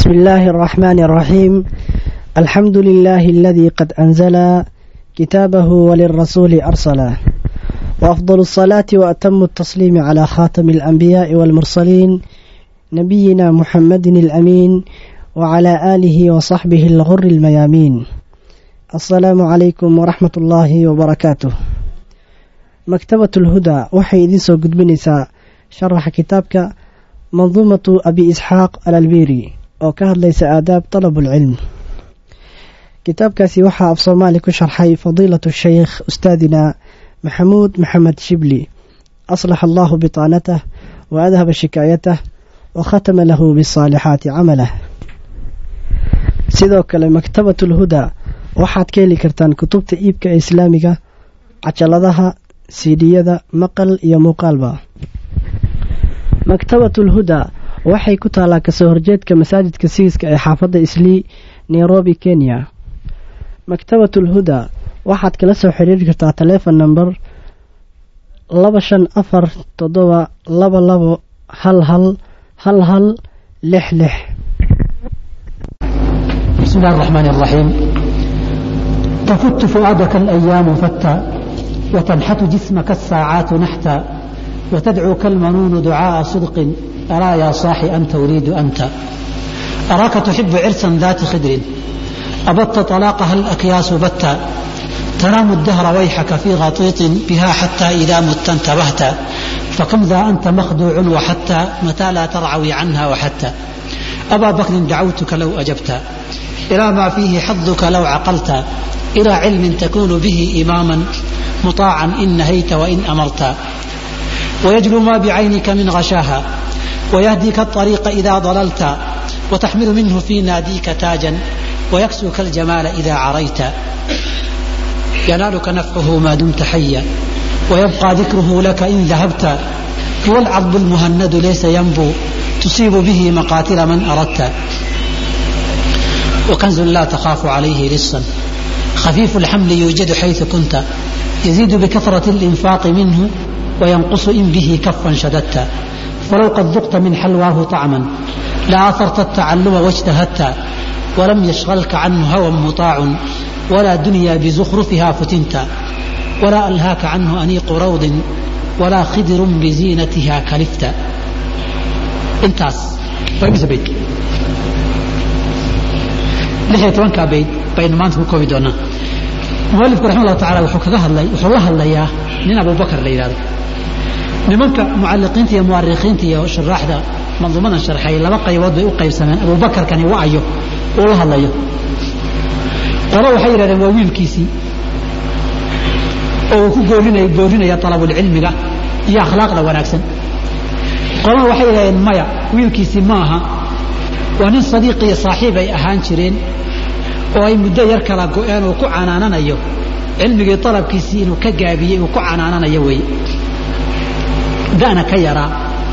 بسم الله الرحمن الرحيم الحمد لله الذي قد أنزل كتابه وللرسول أرسله وأفضل الصلاة وأتم التسليم على خاتم الأنبياء والمرسلين نبينا محمد الأمين وعلى آله وصحبه الغر الميامين السلام عليكم ورحمة الله وبركاته مكتبة الهدى waxay idiin soo gudbinaysaa sharaxa kitaabka manduumatu abi isxaaq alalbiri oo ka hadlaysa aadaab talabulcilm kitaabkaasi waxaa af soomaali ku sharxay fadiilatu sheykh ustaadina maxamuud maxamed shibli aslax allahu bitaanatah wa adhaba shikaayatah wa khatama lahu bisaalixaati camalah sidoo kale maktabat ulhuda waxaad ka heli kartaan kutubta iibka ee islaamiga cajaladaha siidhiyada maqal iyo muuqaalba maktabatul huda waxay ku taallaa kasoo horjeedka masaajidka siiska ee xaafadda islii nairobi kenya maktabatul huda waxaad kala soo xiriiri kartaa taleefon namber laba shan afar toddoba laba labo hal hal hal hal lix lix بسم الله الرحمن الرحيم تفت فؤادك الأيام فتى وتنحت جسمك الساعات نحتا وتدعوك المنون دعاء صدق أرى يا صاحي أنت أريد أنت أراك تحب عرسا ذات خدر أبت طلاقها الأكياس بتا تنام الدهر ويحك في غطيط بها حتى إذا مت انتبهت فكم ذا أنت مخدوع وحتى متى لا ترعوي عنها وحتى أبا بكر دعوتك لو أجبت إلى ما فيه حظك لو عقلت إلى علم تكون به إماما مطاعا إن نهيت وإن أمرت ويجلو ما بعينك من غشاها ويهديك الطريق إذا ضللت وتحمل منه في ناديك تاجا ويكسوك الجمال إذا عريت ينالك نفعه ما دمت حيا ويبقى ذكره لك إن ذهبت هو العضب المهند ليس ينبو تصيب به مقاتل من أردت وكنز لا تخاف عليه لصا خفيف الحمل يوجد حيث كنت يزيد بكثرة الإنفاق منه وينقص إن به كفا شددت فلو قد ذقت من حلواه طعما لآثرت التعلم واجتهدت ولم يشغلك عنه هوى مطاع ولا دنيا بزخرفها فتنت ولا ألهاك عنه أنيق روض ولا خدر بزينتها كلفت انتاس فإمس بيت لحية وانكا بيت بين ما انتم كوفي دونا mualifku raxima allahu tacala wuxuu kaga hadlay wuxuu la hadlayaa nin abubakar la yidhahdo nimanka mucalliqiinta iyo mu'arikhiinta iyo shuraaxda manduumadan sharxay laba qaybood bay u qaybsameen abubakarkani wa'ayo uu la hadlayo qolo waxay yidhahdeen waa wiilkiisii oo uu ku goorinaya goorinaya talabulcilmiga iyo akhlaaqda wanaagsan qolona waxay yidhahdeen maya wiilkiisii ma aha waa nin sadiiq iyo saaxiib ay ahaan jireen oo ay muddo yar kala go-een uu ku canaananayo cilmigii dalabkiisii inuu ka gaabiyey uu ku canaananayo weeye da'na ka yaraa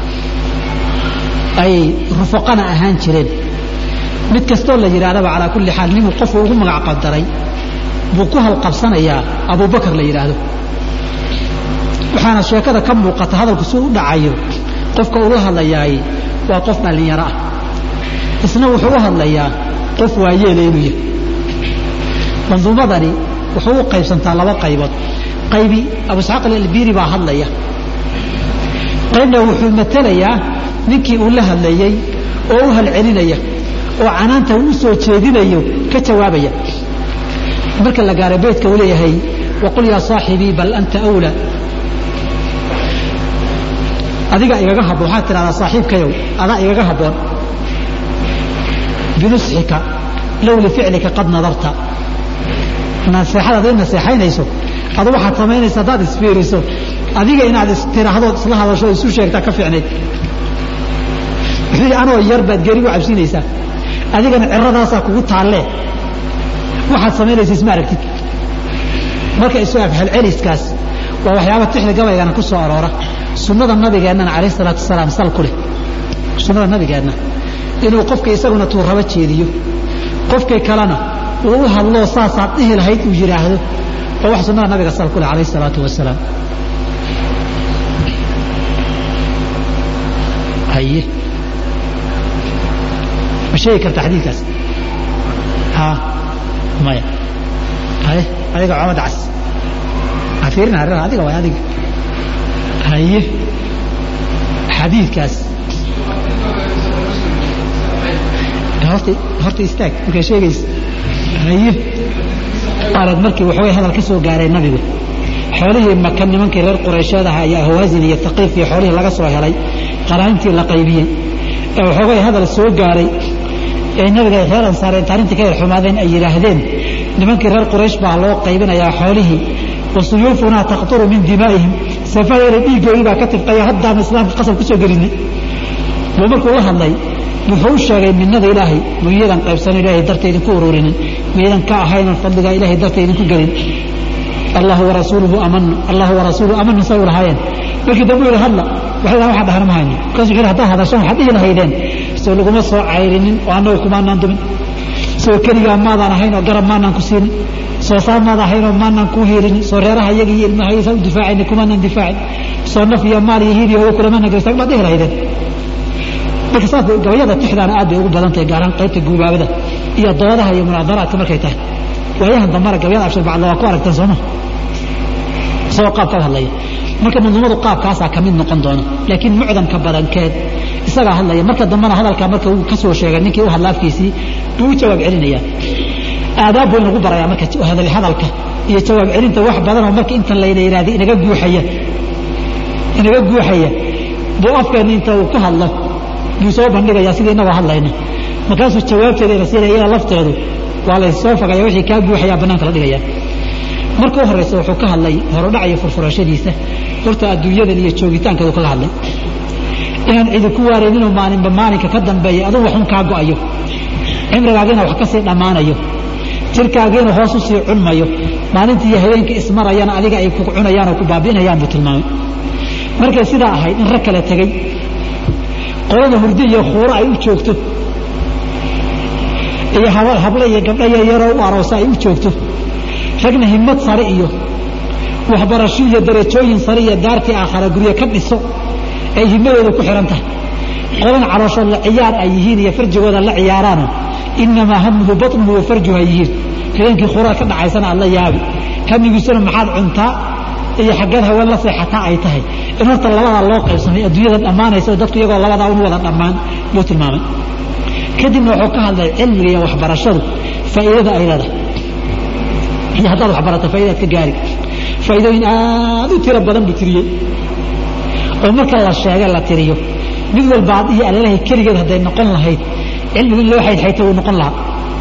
ay rufaqana ahaan jireen mid kastoo la yidhahdaba calaa kulli xaal ninuu qofku ugu magac qadaray buu ku halqabsanayaa abubakar la yidhaahdo waxaana sheekada ka muuqata hadalku si u dhacayo qofka ula hadlayaay waa qof dhallinyaro ah isna wuxuu u hadlayaa qof waayeela inuu yahay manduumadani wuxuu u qaybsantaa laba qaybood qaybi abu isxaaq alalbiri baa hadlaya qaybna wuxuu matelayaa ninkii uu la hadlayey oo u halcelinaya oo canaanta uu u soo jeedinayo ka jawaabaya marka la gaaro beytka uu leeyahay waqul yaa saaxibii bal anta awla adiga igaga habboon waxaad tidhahdaa saaxiibkayow adaa igaga habboon binusxika low lificlika qad nadarta naseexada hadday naseexaynayso adu waxaad samaynaysa haddaad isfiiriso adiga inaad istiraahdood isla hadasho isu sheegtaa ka fiicnayd wuxuu yidhi anoo yar baad geri u cabsinaysaa adigana ciradaasaa kugu taallee waxaad samaynaysa isma aragtid marka isu afhalceliskaas waa waxyaaba tixda gabaygana ku soo aroora sunnada nabigeennana calayh salaatu wasalaam sal ku leh sunnada nabigeenna inuu qofka isaguna tuu raba jeediyo qofkii kalena uu u hadloo saasaad dhihi lahayd uu yidhaahdo oo wax sunnada nabiga sal ku leh calayh salaatu wasalaam haye sheegi karta xadiidkaas ha maya haye adiga comad cas ha fiirina arrin adiga waay adiga haye xadiidkaas horta horta istaag markaa sheegaysa haye qaarad markii waxaway hadal ka soo gaaray nabigu xoolihii maka nimankii reer qureysheed aha iyo ahwaasin iyo taqiif iyo xoolihii laga soo helay qaraantii la qaybiyey ee waxoogay hadal soo gaaray ee nabiga reer ansaareen arrintii ka yar xumaadeen ay yidhaahdeen nimankii reer quraysh baa loo qaybinayaa xoolihii wa suyuufunaa taqturu min dimaa'ihim safadeena dhiiggoodii baa ka tifqaya haddaanu islaamka qasab ku soo gelinay buu markuu la hadlay wuxuu u sheegay minnada ilaahay miyadan qaybsan ilaahay darta idinku ururinin miyadan ka ahaynan fadligaa ilaahay darta idinku gelin allahu warasuuluhu amanu allahu warasuuluhu amanu say u lahaayeen markii dambe yidhi hadla waxay dhahan waxaan dhahana ma hayno markaasu wuxuu yidhi haddaa hadashan waxaad dhihi lahaydeen soo laguma soo cayrinin oo annagu kumaanaan dumin soo keligaa maadaan ahayn oo garab maanaan ku siinin soo saa maad ahayn oo maanaan kuu hiirinin soo reeraha iyaga iyo ilmahaysa u difaacayna kumaanaan difaacin soo naf iyo maal iyo hiir iyo oga kulamana gaystaan baad dhihi lahaydeen marka saas gabayada tixdaana aad bay ugu badan tahay gaaraan qaybta guubaabada iyo doodaha iyo munaadaraadka markay tahay waayahan dambana gabayada abshir bacda waa ku aragtaan sooma isagoo qaab ka hadlaya marka manduumadu qaabkaasaa ka mid noqon doona laakiin mucdamka badankeed isagaa hadlaya marka dambena hadalkaa marka uu ka soo sheegay ninkii u hadla afkiisii buu u jawaab celinaya aadaab buu inagu barayaa marka hadalka iyo jawaab celinta wax badanoo marka intan layna yidhahda inaga guuxaya inaga guuxaya buu afkeenna inta uu ku hadlo buu soo bandhigayaa sidii inagoo hadlayna markaasuu jawaabteeda ina siinaya iyada lafteedu waa laysoo fogaya wixii kaa guuxayaa bannaanka la dhigaya marka u horraysa wuxuu ka hadlay horodhac iyo furfurashadiisa horta adduunyadan iyo joogitaankeedu kala hadlay inaan cidi ku waarayninoo maalinba maalinka ka dambeeya aduu waxun kaa go'ayo cimrigaagiina wax ka sii dhammaanayo jirkaagiina hoos u sii cunmayo maalintii iyo habeenka ismarayana adiga ay ku cunayaan oo ku baabi'inayaan buu tilmaamay markay sidaa ahayd in rag kala tegey qolada hurdi iyo khuuro ay u joogto iyo hable iyo gabdho yaryaroo u aroosa ay u joogto ragna himmad sare iyo waxbarasho iyo darajooyin sare iyo daartii aakhara guryo ka dhiso ay himmadooda ku xihan tahay qolan calooshood la ciyaar ay yihiin iyo farjigooda la ciyaaraano inamaa hamuhu batnuhu wa farjuhu ay yihiin habeenkii khurada ka dhacaysana aad la yaabi hamigiisuna maxaad cuntaa iyo xaggeed haween la seexataa ay tahay in horta labadaa loo qaybsamay adduunyada dhammaanaysa oo dadku iyagoo labadaa un wada dhammaan buu tilmaamay kadibna wuxuu ka hadlay cilmiga iyo waxbarashadu faa'iidada ay leedahay iyo haddaad waxbarato faa'idaad ka gaari faa'iidooyin aad u tiro badan buu tiriyey oo marka la sheega la tiriyo mid walba ad iyo alalahay keligeed hadday noqon lahayd cilmigu in loo xaydxayta wuu noqon lahaa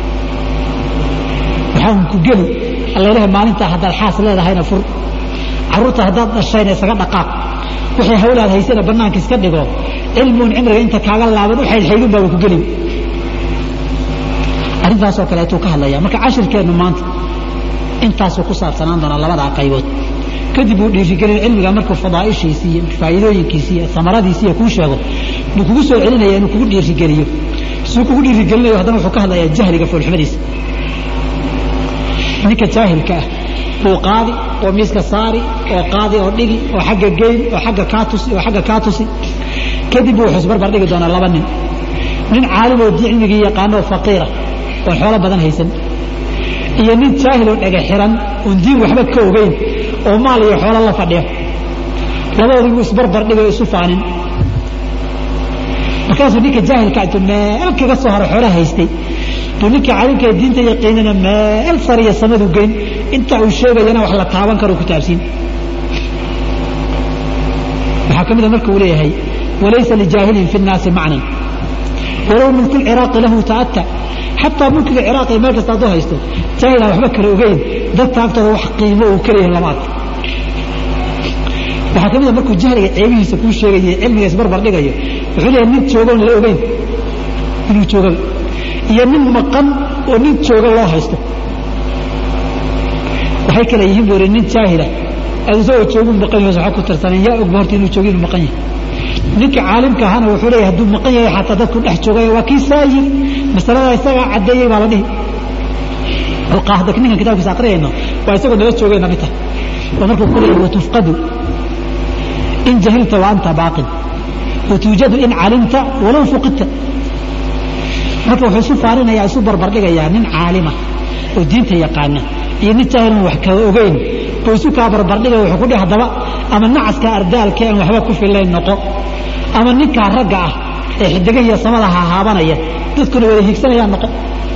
waxaan ku geli alalahay maalintaa haddaad xaas leedahayna fur carruurta haddaad dhashayna isaga dhaqaaq wixii hawlaad haysana bannaanka iska dhigo cilmigun cimriga inta kaaga laaban u xaydxaydun baa ku geli arrintaasoo kaleetuu ka hadlaya marka cashirkeennu maanta intaasuu ku saabsanaan doonaa labadaa qaybood kadib uu dhiirigelin cilmiga markuu fadaa'ishiisii iyo faa'iidooyinkiisii iyo samaradiisii kuu sheego buu kugu soo celinaya inuu kugu dhiirigeliyo suu kugu dhiirigelinayo haddana wuxuu ka hadlayaa jahliga foolxumadiisa ninka jaahilka ah buu qaadi oo miiska saari oo qaadi oo dhigi oo xagga geyn oo xagga kaa tusi oo xagga kaa tusi kadib buu wuxuu isbarbar dhigi doonaa laba nin nin caalim oo cilmigii yaqaano oo faqiira oon xoolo badan haysan iyo nin jaahil oo dhega xiran oon diin waxba ka ogeyn oo maal iyo xoolo la fadhiyo labadoodii buu isbarbar dhigay isu faanin markaasuu ninka jaahilka intuu meel kaga soo haro xoolo haystay buu ninka caalimka diinta yaqiinana meel sariya samadu geyn inta uu sheegayana wax la taaban karo ku taabsiin waxaa ka mida marka uu leeyahay walaysa lijaahilin fi nnaasi macnan walow mulku lciraaqi lahu ta'ata xataa mulkiga ciraaq ee meel kasta hadduu haysto jaahilaan waxba kala ogeyn dadka agtooda wax qiimo uu kaleeyahay lama arko waxaa ka mid a markuu jahliga ceebihiisa kuu sheegayo cilmiga isbarbar dhigayo wuxuu leeyahay nin joogoon la ogeyn inuu joogaba iyo nin maqan oo nin jooga loo haysto waxay kale yihiin buu nin jaahila aad isagoo joogun maqan yahay waxaa ku tirsaneen yaa ogba horta inuu joogo inuu maqan yahay ninka caalimka ahana wuxuu leeyahay hadduu maqan yahay xataa dadku dhex joogay waa kii saa yiri masalada isagaa caddeeyey baa la dhihi alqaahda ninkan kitaabkiisa aqriyayno waa isagoo nala joogayna mid tahay waa markuu ku leeyahay watufqadu in jahilta wa anta baaqin watuujadu in calimta walow fuqidta marka wuxuu isu faarinayaa isu barbardhigayaa nin caalima oo diinta yaqaana iyo nin jaahilan wax ka ogeyn buu isu kaa barbardhigaya wuxuu ku dhihi haddaba ama nacaska ardaalka aan waxba ku filayn noqo ama ninkaa ragga ah ee xidigahiyo samada hahaabanaya dadkuna wada hiigsanayaan noqo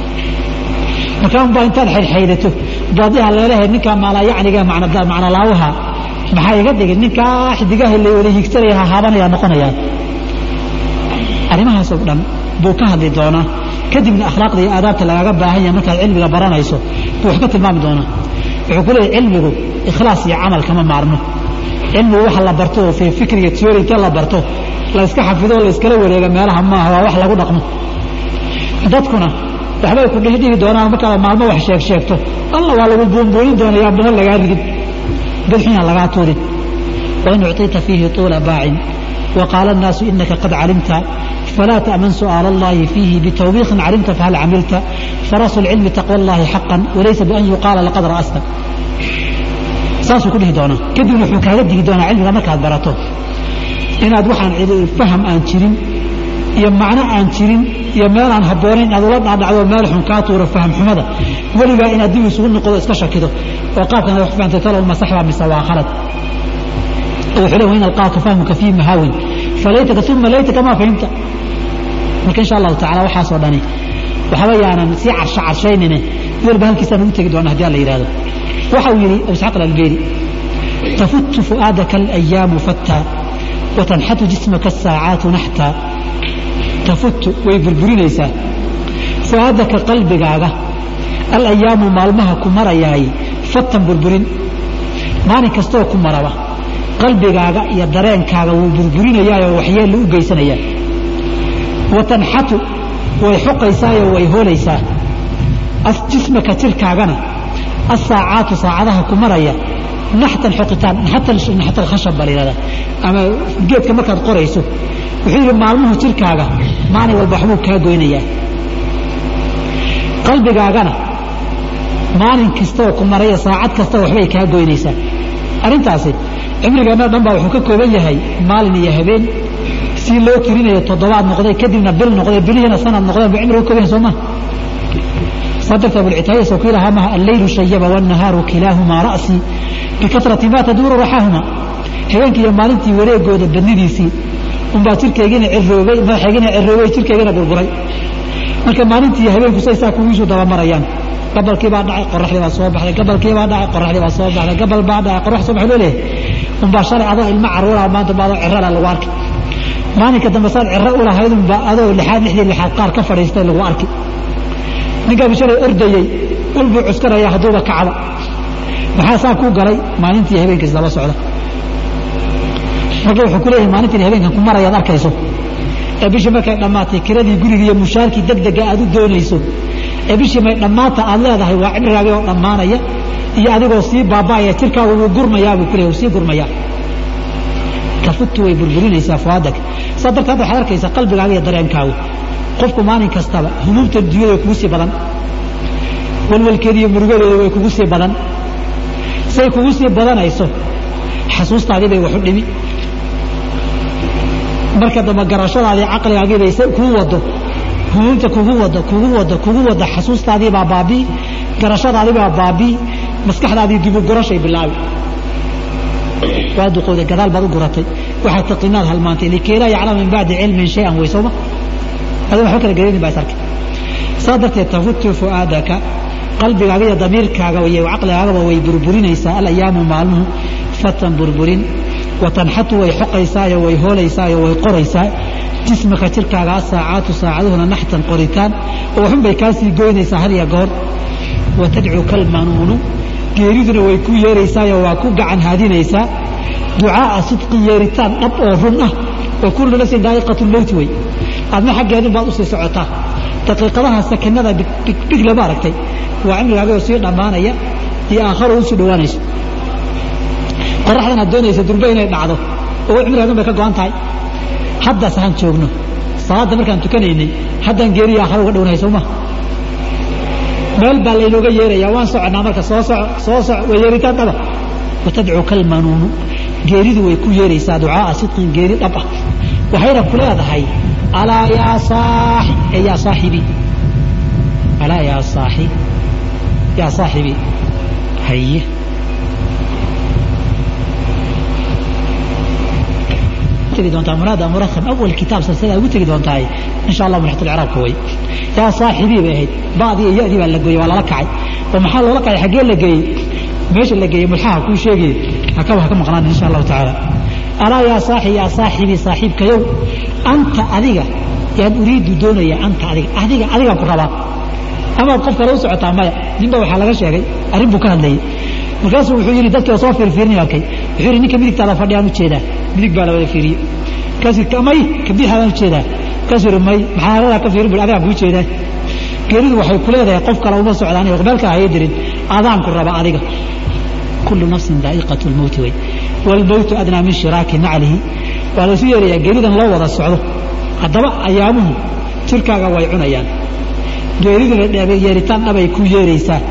markaanbaa intaad xaydxaydato baadiha leelahay ninkaa maalayacniga macnolaawaha maxaa iga dhigin ninkaa xidigaha la wada hiigsanaya hahaabanaya noqonayaan arrimahaasoo dhan buu ka hadli doonaa kadibna akhlaaqda iyo aadaabta lagaaga baahan yahay markaad cilmiga baranayso buu wax ka tilmaami doonaa wuxuu ku leeyahy cilmigu ikhlaas iyo camal kama maarmo cilmigu waxa la barto oo fii fikriga tiyori intee la barto la iska xafido o la iskala wareega meelaha maaha waa wax lagu dhaqmo dadkuna waxbay ku dhihdhihi doonaan markaad maalmo wax sheeg sheegto alla waa lagu buunbuunin doonaya badan lagaa ridin bidxina lagaa tuurin wain ucطita fiihi طuula baacin وقال الناس إنك قد علمت فلا تأمن سؤال الله فيه بتوبيخ علمت فهل عملت فرأس العلم تقوى الله حقا وليس بأن يقال لقد رأست saasuu ku dhihi doonaa kadibna wuxuu kaaga digi doonaa cilmiga markaad barato inaad waxaan faham aan jirin iyo macno aan jirin iyo meel aan habboonayn inaad ula dhaadhacdo meel xun kaa tuuro faham xumada weligaa inaad dib isugu noqdo iska shakido oo qaabkan wax fahantay talow ma saxba mise waa khalad wuxuu leeyahay in alqaaka fahmuka fii mahaawin falaytaka uma laytaka maa fahimta marka insha allahu tacala waxaasoo dhani waxba yaanan sii carsho carshaynine walba halkiisaan ugu tegi doona haddii alla yidhahdo waxa uu yidhi abu isxaaq alalbeeri tafutu fu'aadaka alayaamu fattaa watanxatu jismaka asaacaatu naxtaa tafutu way burburinaysaa fu'aadaka qalbigaaga alayaamu maalmaha ku marayaay fatan burburin maalin kastooo ku maraba qalbigaaga iyo dareenkaaga wuu burburinayaayoo waxyeellu u geysanayaa watanxatu way xoqaysaayoo way hoolaysaa jismaka jirkaagana asaacaatu saacadaha ku maraya naxtan xoqitaan naxtal khashab baa la yihahdaa ama geedka markaad qorayso wuxuu yidhi maalmuhu jirkaaga maalin walba waxbuu kaa goynayaa qalbigaagana maalin kastaoo ku maraya saacad kasta waxbay kaa goynaysaa arrintaasi cimrigeenna dhan baa wuxuu ka kooban yahay maalin iyo habeen si loo tirinayo toddobaad noqday kadibna bil noqday bilihiina sanad noqdeen buu cimriga ka kooban yahay soo maa صدرت أبو العتاية وكيلها مها الليل شيب والنهار كلاهما رأسي بكثرة ما تدور رحاهما هبينك يا مالنتي wareegooda badnidiisii unbaa jirkaygina ciroobay madaxaygina ciroobay jirkaygina burburay marka maalintii iyo habeenku say saa kugiisu dabamarayaan gabalkii baa dhacay qoraxdii baa soo baxday gabalkii baa dhacay qoraxdii baa soo baxday gabal baa dhacay qorax soo baxay loo leeyahay unbaa shalay adoo ilmo caruura maanta baa adoo cirala lagu arkay maalinka dambe saad ciro u lahayd unbaa adoo lixaad lixdii lixaad qaar ka fadhiistay lagu arkay ninkaa bishalay ordayey walbuu cuskaraya hadduuba kacba maxaa saa kuu galay maalintii habeenkiis daba socda marka wuxuu ku leeyahay maalintiin habeenkan ku marayaad arkayso ee bishii markay dhammaatay kiradii guriga iyo mushaarkii degdega aad u doonayso ee bishii may dhammaanta aad leedahay waa cimrigaagii oo dhammaanaya iyo adigoo sii baaba'aya jirkaagu wuu gurmayaa buu ku leeyahay wuu sii gurmayaa tafutu way burburinaysaa fuaadak saa darteed waxaad arkaysaa qalbigaaga iyo dareenkaagu qofku maalin kastaba humuumta dunyada way kugu sii badan walwalkeeda iyo murugadeeda way kugu sii badan say kugu sii badanayso xasuustaadii bay wax u dhimi marka dambe garashadaadii caqligaagii bay kugu wado humuumta kugu wado kugu wado kugu wado xasuustaadii baa baabii garashadaadii baa baabii maskaxdaadii dibu gurashay bilaabi waa duqowday gadaal baad u guratay waxaad taqiinaad halmaantay likay laa yaclama min bacdi cilmin shay-an wey sooma adoo waxba kala garaynin baa is arkay saa darteed tafutu fu'aadaka qalbigaaga iyo damiirkaaga iyo caqligaagaba way burburinaysaa alayaamu maalmuhu fatan burburin watanxatu way xoqaysaayo way hoolaysaao way qoraysaa jismaka jirkaaga asaacaatu saacaduhuna naxtan qoritaan oo waxun bay kaa sii goynaysaa had iyo goor watadcu kalmanuunu geeriduna way ku yeeraysaayo waa ku gacan haadinaysaa ducaaa sidqin yeeritaan dhab oo run ah wa kullu nafsin daa'iqatu lmowti wey adna xaggeedin baad usii socotaa daqiiqadaha sakinada big lama aragtay waa cimrigaagao sii dhammaanaya iyo aakharo usii dhowaanayso qoraxdan aad doonaysa durbe inay dhacdo oo cimrigaagan bay ka go'an tahay haddaas ahaan joogno salaadda markaan tukanaynay haddaan geeriya aakharo uga dhownahay soo ma meel baa laynooga yeerayaa waan soconnaa marka soo soco soo soco waa yeeritaan dhaba watadcu kalmanuunu geeridu way ku yeeraysaa ducaaa sidqin geeri dhab ah waxayna ku leedahay alaa yaa saaxi ee yaa saaxibii alaa yaa saaxi yaa saaxibi haye tegi doontaa muraada murakham awal kitaab silsilada ugu tegi doontaa insha allah mulxat alciraabka way yaa saaxibii bay ahayd ba'dii iyo ya'dii baa la gooyey waa lala kacay oo maxaa loola kacay xaggee la geeyey meesha la geeyey mulxaha kuu sheegayay hakaba haka maqnaan insha allahu tacaala alaa yaa saaxi yaa saaxibii saaxiibkayow anta adiga yaan uriidu doonaya anta adiga adiga adigaan ku rabaa amaad qof kale u socotaa maya ninba waxaa laga sheegay arrin buu ka hadlayay markaasuu wuxuu yidhi dadkii soo fiirfiirin arkay wuxuu yidhi ninka midigtaada fadhiyaan u jeedaa midig baa la wada fiiriyey markaasuu may ka bidixaadaan u jeedaa markaasuu yidhi may maxaa haladaa ka fiirin bui adigaan kuu jeedaa geeridu waxay ku leedahay qof kale uma socdaan iyo qbeelka hayay dirin adaan ku raba adiga kullu nafsin daa'iqatu lmowti wey waalmowtu adnaa min shiraaki naclihi waa laysu yeerayaa geeridan loo wada socdo haddaba ayaamuhu jirkaaga way cunayaan geeriduna yeeritaan dhabay ku yeeraysaa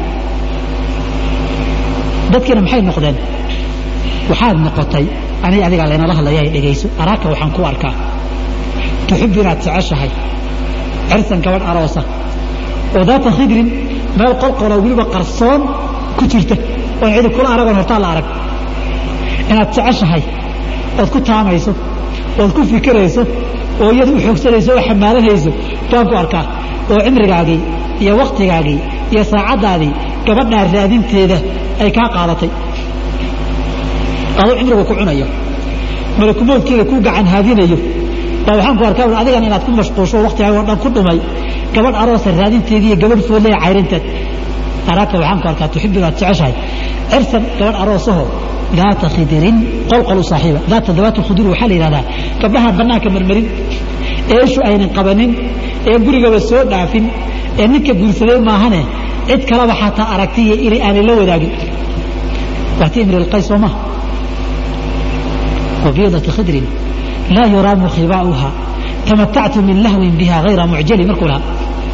dadkiina maxay noqdeen waxaad noqotay aniga adigaa laynala hadlaya ay dhegayso araaka waxaan ku arkaa tuxibbu inaad jeceshahay cirsan gabadh aroosa oo daata khidrin meel qolqolo weliba qarsoon ku jirta oon cidi kula aragoon hortaa la arag inaad jeceshahay ood ku taamayso ood ku fikirayso oo iyada u xoogsanayso oo xamaalanayso baan ku arkaa oo cimrigaagii iyo wakhtigaagii iyo saacaddaadii gabadhaa raadinteeda ay kaa qaadatay adoo cimriga ku cunayo malakumoodkeeda ku gacan haadinayo baa waxaan ku arkaa adigan inaad ku mashquulsho waktigaaga o dhan ku dhumay gabadh aroosa raadinteedii iyo gabadh foodlaya cayrinteed araaka waxaan ku arkaa tuxibu inaad jeceshahay cirsan gabadh aroosaho daata khidirin qolqol u saaxiiba daata dawaatu khudur waxaa la yidhahdaa gabdhaha bannaanka marmarin ee ishu aynan qabanin ee gurigaba soo dhaafin ee ninka guursaday maahane cid kalaba xataa aragti iyo inay aanay la wadaagin waati imri lqays soo maha wabiidati khidrin laa yuraamu khibaa'uha tamatactu min lahwin biha hayra mucjali markuu lahaa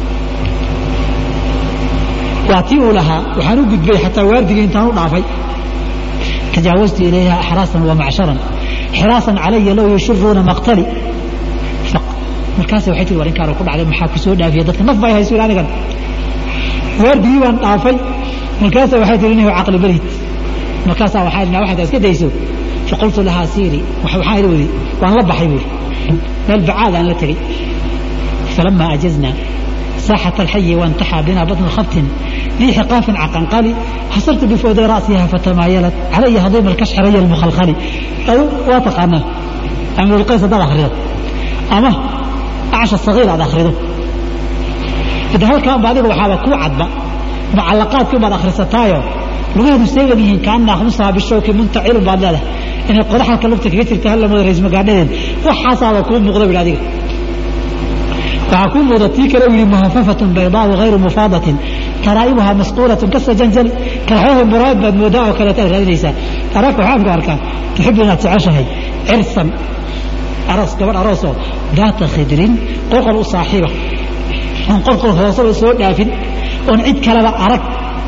waa tii uu lahaa waxaan u gudbay xataa waardiga intaan u dhaafay tajaawaztu ilayha axraasan wa macsharan xiraasan calaya low yushiruuna maqtali markaas waxay tii war inkaan ku dhacday maxaa ku soo dhaafiya dadka naf bay hayso anigan waardigii baan dhaafay markaasa waxay tii inahu caqli barid markaasaa waxaa waxaad iska dayso faqultu lahaa siiri waxaa ila wadi waan la baxay buuri meel bacaad aan la tegey falama ajazna ساحة الحي وانتحى بنا بطن خبت ذي حقاف عقنقلي حصرت بفود رأسها فتمايلت علي هضيم الكشح ري المخلخل أو واتقنا أمر القيس ده أخرده أما أعش الصغير هذا أخرده إذا هل كان بعد وحاوة كو عدبا معلقات كما أخر ستايو لغاية مستيقى بيهن كأننا خمسها بالشوك منتعيل بعد ذلك إن القرحة كلفتك يتر تهلا مدرس مقعدين وحاسا وكون مغضب العديد waxaa kuu muuda tii kale yidhi muhafafatun baydaau hayru mufaadatin karaa'ibuhaa masquulatun kasajanjali kalxooha muraad baad moodaa oo kaleeta aad raadinaysaa araaka waxaan ku arkaa tuxibu inaad jeceshahay cirsan aroos gabadh aroosoo daata khidrin qolqol u saaxiiba oon qolqol hooseba soo dhaafin oon cid kaleba arag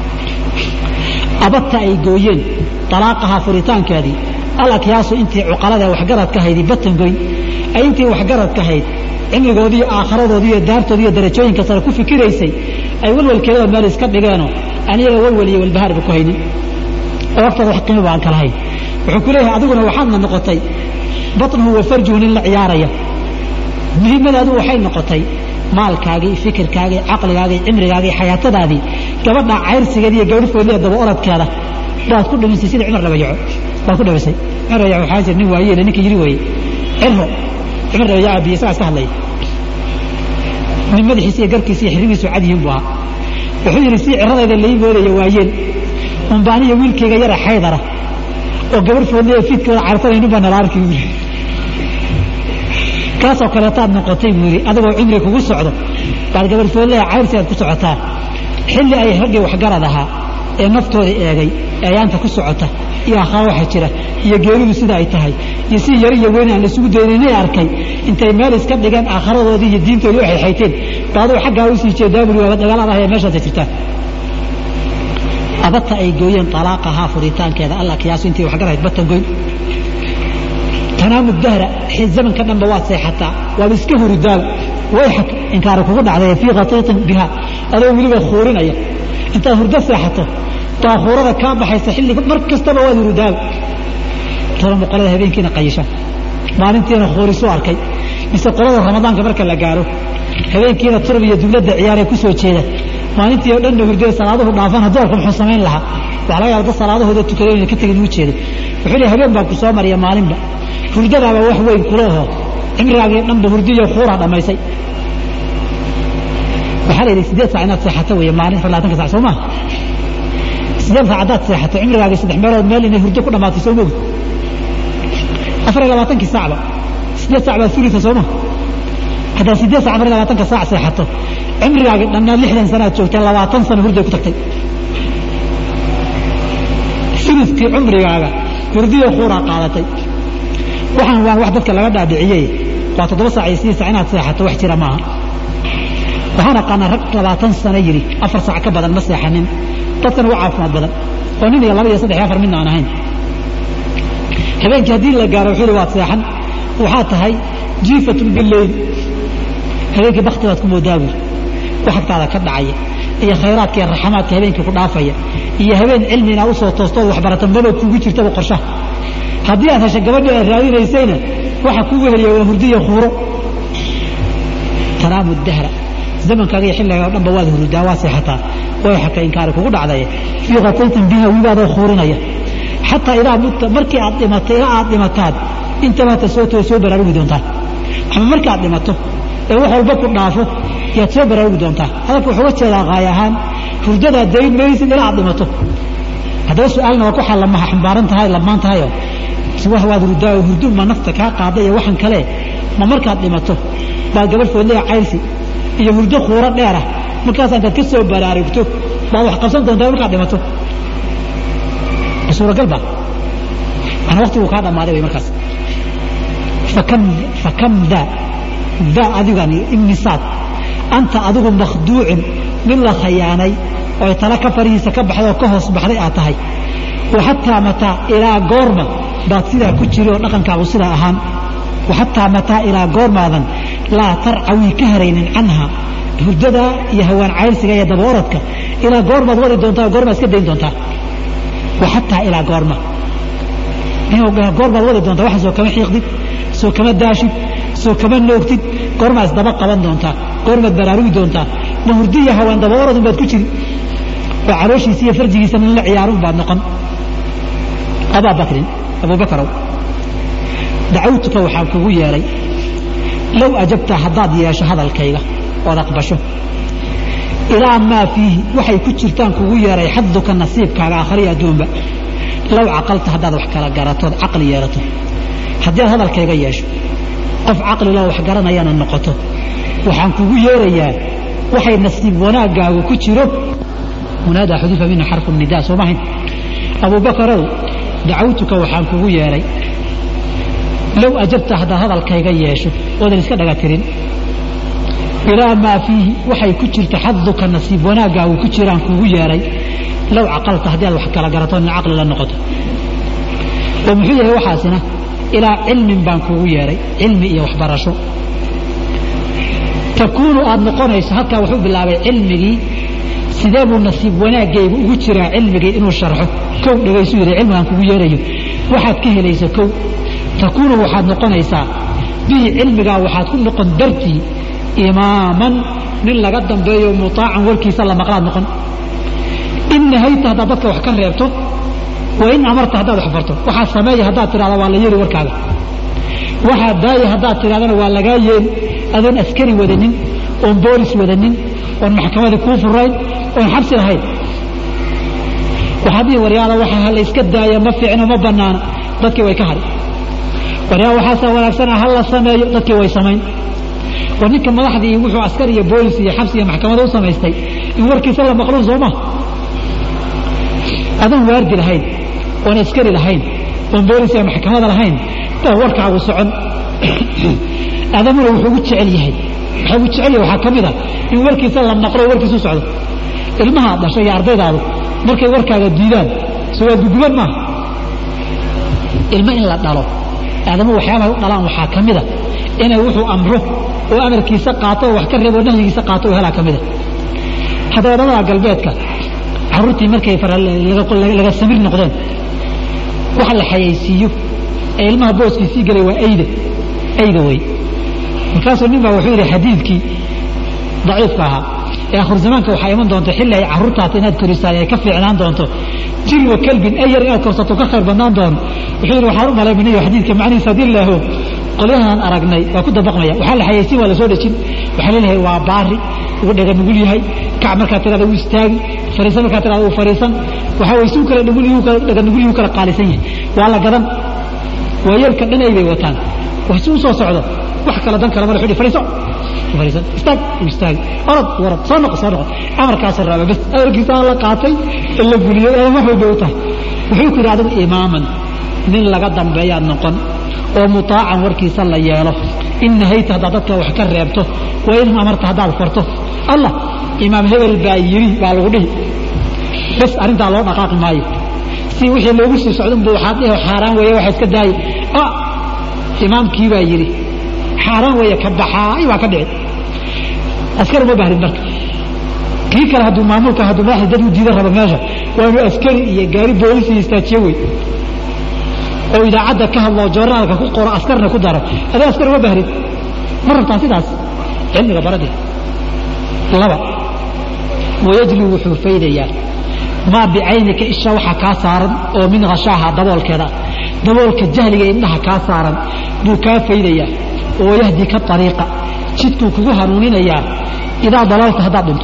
abadta ay gooyeen talaaqahaa furitaankeedii alakyaasu intii cuqalada waxgarad ka haydi batan goyn ay intii waxgarad ka hayd cimrigoodii aakharadoodii iyo daartoodii iyo darajooyinka sare ku fikiraysay ay walwalkeeda meel iska dhigeenoo aniyaga walwal iyo walbahaarba ku haynin oo waqtada wax qiimo baan kalahayn wuxuu ku leeyahay adiguna waxaadna noqotay batnuhu wa farjuhu nin la ciyaaraya muhiimadaadu waxay noqotay maalkaagii fikirkaagii caqligaagii cimrigaagii xayaatadaadii gabadha cayrsigeeda iyo gabadh foodliya daba orodkeeda baad ku dhimisay sida cumar dhabayaco baad ku dhimisay cumar dhabayaco waxaa jira nin waayeele ninka yiri weeye cirro cumar dhabayaca biyo isagaa iska hadlaya nin madaxiisa iyo garkiisa iyo xirigiisu cad yihiin buu ahaa wuxuu yidhi si ciradayda lai moodaya waayeen unbaaniyo wiilkayga yara xaydara oo gabar foodliya fiidkooda carsanaynin baa nala arki yiri kaasoo kaleetaad noqotay buu yidhi adigoo cumri kugu socdo baad gabar foodleha cayrsi aad ku socotaa xilli ay raggii waxgarad ahaa ee naftooda eegay ee ayaanta ku socota iyo akhraa waxa jira iyo geeridu sida ay tahay iyo si yar iyo weyn aan laisugu daynaynay arkay intay meel iska dhigeen aakharadoodii iyo diintoodii waxay xayteen baaduu xaggaa usii jeedaa buri waaba dagaalada ahee meeshaasay jirtaan abadta ay gooyeen talaaqahaa furitaankeeda alla kiyaasu intii waxgarahayd batan goyn tanaamu dahra zamanka dhanba waad seexataa waaba iska huridaaba wayxak inkaari kugu dhacday fii khatiitin biha adoo weliba khuurinaya intaad hurdo seexato baa khuurada kaa baxaysa xilli mar kastaba waad hurudaaba tolama qolada habeenkiina qayisha maalintiina khuurisu arkay mise qolada ramadaanka marka la gaaro habeenkiina turb iyo dubladda ciyaaree ku soo jeeda maalintii oo dhanna hurdada salaaduhu dhaafana doorka muxuu samayn lahaa waxaa laga yaaba dad salaadahooda tukada inay ka tegin uu jeeday wuxuu leeyahay habeen baa ku soo mariya maalinba hurdadaaba wax weyn kula oho cimrigaagii dhanba hurdiyo khuuraa dhammaysay waxaa la yidhi sideed saac inaad seexato weeye maalin afar labaatanka sac soo maha sideed saac haddaad seexato cimrigaagii saddex meelood meel inay hurdo ku dhammaatay soo mogi afar iyo labaatankii saacba sideed sac baad fulita soo maha haddaad sideed sac afar iyo labaatanka saac seexato cimrigaagii dhannaad lixdan sanaad joogtay labaatan sano hurday ku tagtay uluskii cumrigaaga hurdiyo khuuraa qaadatay waxaan waan wax dadka laga dhaadhiciyey waa toddoba saac iyo sidii sac inaad seexato wax jira maaha waxaan aqaanaa rag labaatan sano yidhi afar saac ka badan ma seexanin dadkan ugu caafimaad badan oo nin iyo laba iyo saddex iyo afar midna aan ahayn habeenkii haddii la gaaro wuxuu yidhi waad seexan waxaa tahay jiifatun bileyl habeenkii bakti baad ku moodaa buuri wax agtaada ka dhacaya iyo khayraadka iyo raxamaadka habeenkii ku dhaafaya iyo habeen cilmi inaad usoo toostood waxbarata maba kugu jirtaba qorshaha haddii aad hesha gabadhii aad raadinaysayna waxa kugu heliya waa hurdiyo khuuro tanaamu dahra zamankaaga iyo xilliga o dhanba waad hurudaa waa seexataa way xaka inkaari kugu dhacday fii qataytin biha wibaadoo khuurinaya xataa idaa mutta markii aad dhimato ilaa aad dhimataad intabaata soo too soo baraarugi doontaa ama markii aad dhimato ee wax walba ku dhaafo yaad soo baraarugi doontaa hadalka wuxuu uga jeedaa qaay ahaan hurdadaad dayn maysid ilaa aad dhimato haddaba su-aalna waa ku xallamaha xambaaran tahay lamaan tahayoo wax waad hurdaa oo hurdu ma nafta kaa qaada iyo waxan kale ma markaad dhimato baad gabadh foodleya cayrsi iyo hurdo khuuro dheerah markaas intaad ka soo baraarugto baad wax qabsan doontaa markaad dhimato suuragal ba mana waktiguu kaa dhammaaday way markaas fakam fakam da da adigani imisaad anta adigu makhduucin mid la khayaanay oo tala ka farihiisa ka baxday oo ka hoos baxday aad tahay waxataa mataa ilaa goorma baad sidaa ku jiri oo dhaqankaagu sidaa ahaan waxataa mataa ilaa goormaadan laa tarcawii ka haraynin canha hurdada iyo hawaan cayrsiga iyo daba orodka ilaa goormaad wadi doontaa goormaad iska dayn doontaa waxataa ilaa goorma goormaad wadi doontaa waxa soo kama xiiqdid soo kama daashid soo kama noogtid goormaa isdaba qaban doontaa goormaad baraarugi doontaa ma hurdi iyo hawaan daba orodun baad ku jiri oo calooshiisa iyo farjigiisa nin la ciyaarun baad noqon abaa bakrin abubakarow dacawtuka waxaan kugu yeedhay low ajabta haddaad yeesho hadalkayga ood aqbasho ilaa maa fiihi waxay ku jirtaan kugu yeedhay xaduka nasiibkaaga akhriya adduunba low caqalta haddaad wax kala garatood caqli yeelato haddii aad hadalkayga yeesho qof caqliloo wax garanayana noqoto waxaan kugu yeerayaa waxay nasiib wanaaggaagu ku jiro munaadaa xuduufa minhu xarfu nidaa soo mahayn abubakarow dacawtuka waxaan kugu yeedhay low ajabta haddaad hadalkayga yeesho oodan iska dhaga tirin ilaa maa fiihi waxay ku jirta xaduka nasiib wanaaggaagu ku jiraan kugu yeedhay low caqalta haddii aad wax kala garato nin caqli la noqoto oo muxuu yahay waxaasina ilaa cilmin baan kugu yeedhay cilmi iyo waxbarasho takuunu aad noqonayso halkaa wuxuu bilaabay cilmigii sidee buu nasiib wanaaggaygu ugu jiraa cilmigii inuu sharxo kow dhegaysu yidhi cilmigaan kugu yeerayo waxaad ka helaysa kow takuunu waxaad noqonaysaa bihi cilmigaa waxaad ku noqon dartii imaaman nin laga dambeeyo mutaacan warkiisa la maqlaad noqon in nahayta haddaad dadka wax ka reebto wa in amarta haddaad wax farto waxaa sameeya haddaad tidhahda waa la yeeli warkaaga waxaa daaya haddaad tidhahdana waa lagaa yeeli adoon askari wadanin oon boolis wadanin oon maxkamadii kuu furayn oon xabsi lahayn waxaad dhihi waryaala waxa la iska daaya ma fiicno ma bannaana dadkii way ka hadhi waryaala waxaasaa wanaagsana ha la sameeyo dadkii way samayn war ninka madaxdii wuxuu askar iyo boolis iyo xabsi iyo maxkamada u samaystay in warkiisa la maqluun soo ma adoon waardi lahayn oon askari lahayn oon boolis iyo maxkamada lahayn baa warkaagu socon adamuna wuxuu ugu jecel yahay waxaa ugu jecel yahay waxaa ka mid a in warkiisa la maqlo warkiisu socdo ilmaha dhashay iyo ardaydaadu markay warkaaga diidaan so waa guguban maaha ilmo in la dhalo aadamu waxyaabahay u dhalaan waxaa ka mida inay wuxuu amro oo amarkiisa qaato oo wax ka reebo nahyigiisa qaato oo helaa ka mida haddaba wadamada galbeedka carruurtii markay laga samir noqdeen waxa la xayaysiiyo ee ilmaha booskiisii galay waa ayda ayda wey markaasuu nin baa wuxuu yidhi xadiidkii daciifka ahaa ee akhir zamaanka waxaa iman doonta xilli ay carruurtaata inaad korisaan ay ka fiicnaan doonto jilwa kalbin ayar inaad korsato ka khayr badnaan doono wuxuu yidhi waxaan u malayminayo xadiidka macnihiisa haddii laaho qolyahan aragnay waa ku dabaqmaya waxaa la xayaysiin waa la soo dhejin waxaa leelahay waa baari ugu dhaga nugul yahay kac markaa tirada u istaagi fariisan markaa tirada u fariisan waxaa way suu kala dhaga nugul yahu kala qaalisan yahay waa la gadan waayeelka dhanay bay wataan wax si u soo socdo wax kala dan kala mara xudhi fariiso fariisan istaag u istaagi orod warad soo noqo soo noqo amarkaasoo raaba bas amarkiisaa la qaatay ee la fuliyey ee wax walba u tahay wuxuu ku yidhi adigu imaaman nin laga dambeeyaad noqon oo mutaacan warkiisa la yeelo in nahayta haddaad dadka wax ka reebto wa in amarta haddaad farto allah imaam hebel baa yidhi baa lagu dhihi bas arrintaa loo dhaqaaqi maayo si wixii loogu sii socdunbu waxaad dhihi xaaraan weeye waxa iska daayay ah imaamkii baa yidhi xaaraan weeye ka baxaay waa ka dhici askar uma bahrin marka kii kale hadduu maamulka hadduu madaxda dad u diida rabo meesha waa inuu askari iyo gaari boolisi istaajiye wey oo idaacadda ka hadlo joornaalka ku qoro askarna ku daro adee askar uma bahrin ma rabtaa sidaas cilmiga baradii laba wayajli wuxuu faydayaa maa bicaynika isha waxaa kaa saaran oo min khashaaha daboolkeeda daboolka jahliga indhaha kaa saaran buu kaa faydayaa oo yahdi ka ariiqa jidkuu kugu hanuuninayaa idaa dalalta haddaad dhinto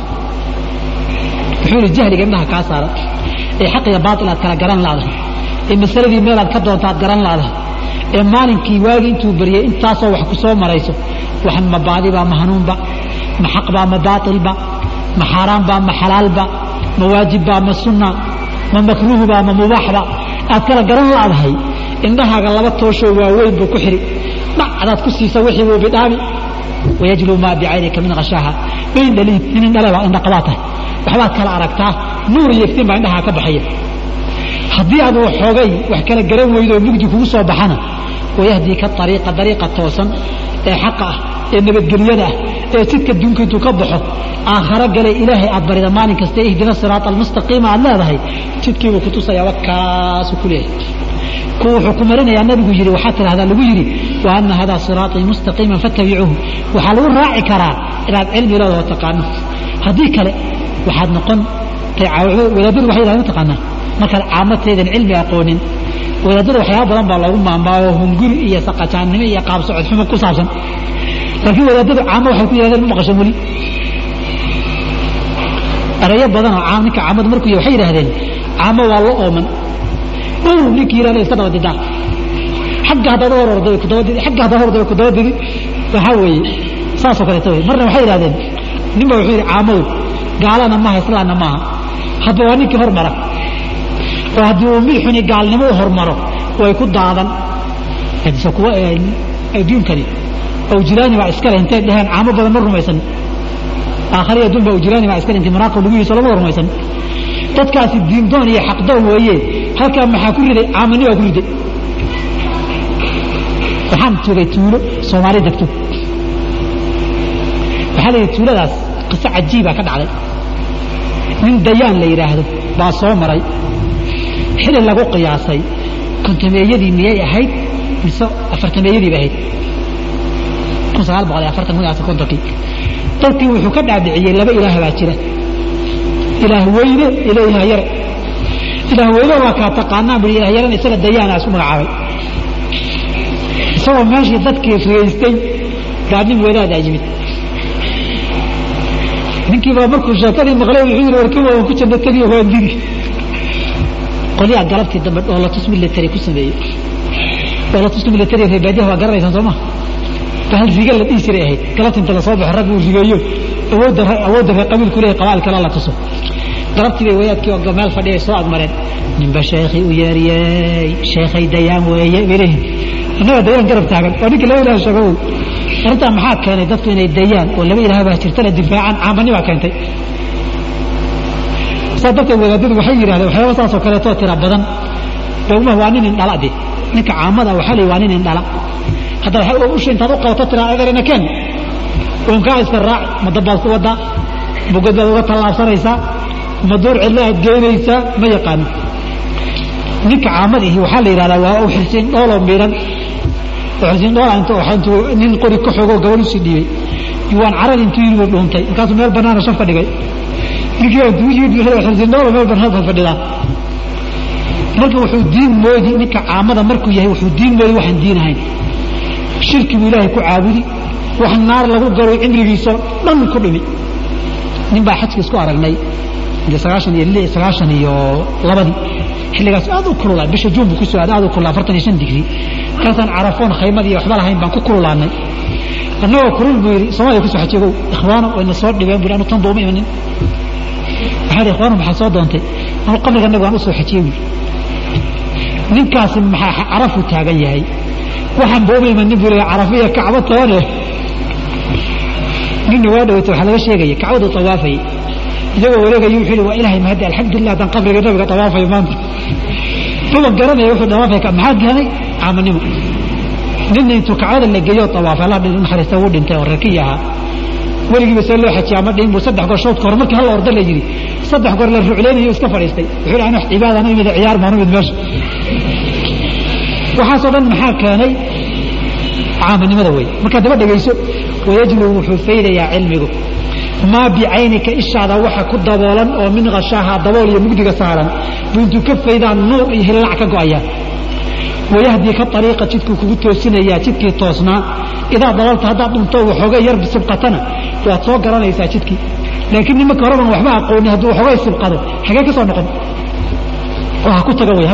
wuxuu yidhi jahliga indhaha kaa saaran ee xaq iyo baatil aad kala garan laadahay ee masaladii meelaad ka doonta aad garan laadahay ee maalinkii waagi intuu baryay intaasoo wax ku soo marayso waxan ma baadibaa ma hanuunba ma xaqbaa ma baatilba ma xaaraanbaa ma xalaalba ma waajibbaa ma sunna ma makruuhbaa ma mubaaxba aad kala garan laadahay indhahaaga laba tooshoo waaweyn buu ku xidhi dhacdaad ku siisa wixii buu bidhaami wayajlu maa bicaynika min khashaaha bayn dhaliid nin indhaleba indhaqabaa tahay waxbaad kala aragtaa nuur iyo iftiin baa indhahaa ka baxaya haddii aad waxoogay wax kala garan weydo oo mugdi kugu soo baxana wayahdii ka ariiqa dariiqa toosan ee xaqa ah ee nabadgelyada ah ee jidka duunka intuu ka baxo aakharo galay ilaahay aad barida maalin kasta ihdina siraata almustaqiima aad leedahay jidkiibuu ku tusayaa wakaasu ku leeyahay ku wuxuu ku marinayaa nabigu yidhi waxaa tidhahdaa lagu yidhi wa ana hadaa siraatii mustaqiiman fattabicuuhu waxaa lagu raaci karaa inaad cilmi leedaho taqaano haddii kale waxaad noqon wadaadadu waxay yidhahdeen mataqaanaa markaad caamateedan cilmi aqoonin wadaadada waxyaaba badan baa loogu maamaayo hunguri iyo saqajaannimo iyo qaab socod xumo ku saabsan laakiin wadaadadu caamo waxay ku yidhahdeen ma maqashan weli erayo badanoo caam ninka caamadu markuu yahay waxay yidhahdeen caamo waa lo ooman ow ninkii yidhahda iska daba didaa xagga haddaad hor orday ku daba didi xagga haddaad hor orday ku daba didi waxaa weeye saasoo kaleeto wey marna waxay yidhahdeen ninba wuxuu yidhi caamadu gaalana maaha islaanna maaha hadba waa ninkii hormara oo haddii uu mid xuni gaalnimo u hormaro way ku daadan se kuwa adduunkani awjilaani baa iskale intay dheheen caamo badan ma rumaysan aakhari adduun baa awjilaani baa iskale intay maraaqib lagu yihiso lama rumaysan dadkaasi diindoon iyo xaqdoon weeye halkaa maxaa ku riday caamani baa ku riday waxaan joogay tuulo soomaali degto waxaa la yidhi tuuladaas qiso cajiibaa ka dhacday nin dayaan la yidhaahdo baa soo maray xili lagu qiyaasay kontameeyadii miyay ahayd mise afartameeyadiiba ahayd kun sagaal boqol iyo afartan kun iyo afar kontonkii dadkii wuxuu ka dhaadhiciyey laba ilaah baa jira ilaah weyne iyo ilaah yare ilaah weyne waa kaa taqaanaan bui ilaah yarena isaga dayaana isku magacaabay isagoo meeshii dadkii rigaystay baa nin wadaadaa yimid ninkiibaa markuu sheekadii maqlay wuxuu yidhi warkima waan ku janno taniyo waan diri qolyaha galabtii dambe dhoolatus military ku sameeyey dhoolatuska military reebaadiyaha waa garanaysaan soo ma bahal riga la dhihi jiray ahayd galabtii inta lasoo baxo rag uu rigeeyo awoodda awoodda reer qabiilku leeyahay qabaal kale la tuso galabtii bay wadaadkii oo meel fadhiyay soo agmareen ninba sheekhii u yeeriyey sheekhay dayaan weeye bay leeyihin annaga dayaan garab taagan waa ninka laba ilaah sheego wey arrintaa maxaa keenay dadku inay dayaan oo laba ilaah baa jirtana difaacaan caamani baa keentay saa darteed wadaadadu waxay yidhahdeen waxyaaba saasoo kaleetoo tira badan dowmaha waa nin indhala de ninka caamada waxaa leeyi waa nin indhala hadda usha intaad u qabato tiraa edarina ken uunkaa iska raac ma dabbaad ku waddaa bogad baad uga tallaabsanaysaa ma duur cidla aad geynaysaa ma yaqaano ninka caamadihi waxaa la yidhahdaa waa u xilsiin dhooloo miidhan xilsiin dhoola intuu nin qori ka xogoo gabadh usii dhiibay yuwaan carad intuu yidhi buu dhuuntay markaasuu meel bannaana shaf ka dhigay ninkii intuu yidhi xilsiin dhoola meel bannaan baa fadhidaa marka wuxuu diin moodi ninka caamada markuu yahay wuxuu diin moodi waxaan diin ahayn shirki buu ilaahay ku caabudi wax naar lagu galo cimrigiisoo dhan ku dhimi nin baa xajka isku aragnay sagaashan iyo sagaashan iyo labadii xilligaas aad u kululaa bisha juun buu ku soo aaday aad u kululaa afartan iyo shan digri kaasaan carafoon khaymad iyo waxba lahayn baan ku kululaanay annagoo kulul buu yidhi soomaaliya kusoo xajeegow ikhwaano wayna soo dhibeen buu anu tan dooma imanin waxaa yidhi ikhwaano maxaa soo doontay anu qabriga nabiga aan u soo xajiyey buu ninkaasi maxaa carafu taagan yahay waxaan booma imanin buu leeyahay carafa iyo kacbo toone ninna waa dhaweyta waxaa laga sheegaya kacbadu tawaafayay isagoo wareegayo wuxuu yidhi waa ilaahay mahadi alxamdulilah haddaan qabriga nabiga tawaafayo maanta duba garanaya wuxuu tawaafay maxaa keenay caamanimo ninna intuu kacbada la geeyo tawaafay allah dhin naxariista wuu dhintay oo reerkii ahaa weligiiba see loo xajiya ama dhiin buu saddex goor shoodka hore markii hal orda la yidhi saddex goor la rucleynayo iska fadhiistay wuxuu yidhi wax cibaadana imid ciyaar maanu imid meesha waxaasoo dhan maxaa keenay caamanimada wey markaa daba dhegayso wayajlu wuxuu faydayaa cilmigu maa bicaynika ishaada waxa ku daboolan oo min khashaaha dabool iyo mugdiga saaran buu intuu ka faydaan nuur iyo hillac ka go'aya wayahdii ka ariiqa jidkuu kugu toosinayaa jidkii toosnaa idaa dalalta haddaad dhunto waxoogay yar sibqatana waad soo garanaysaa jidkii laakiin nimanka horeban waxba aqooni hadduu waxoogay sibqado xagee ka soo noqon oo ha ku taga wey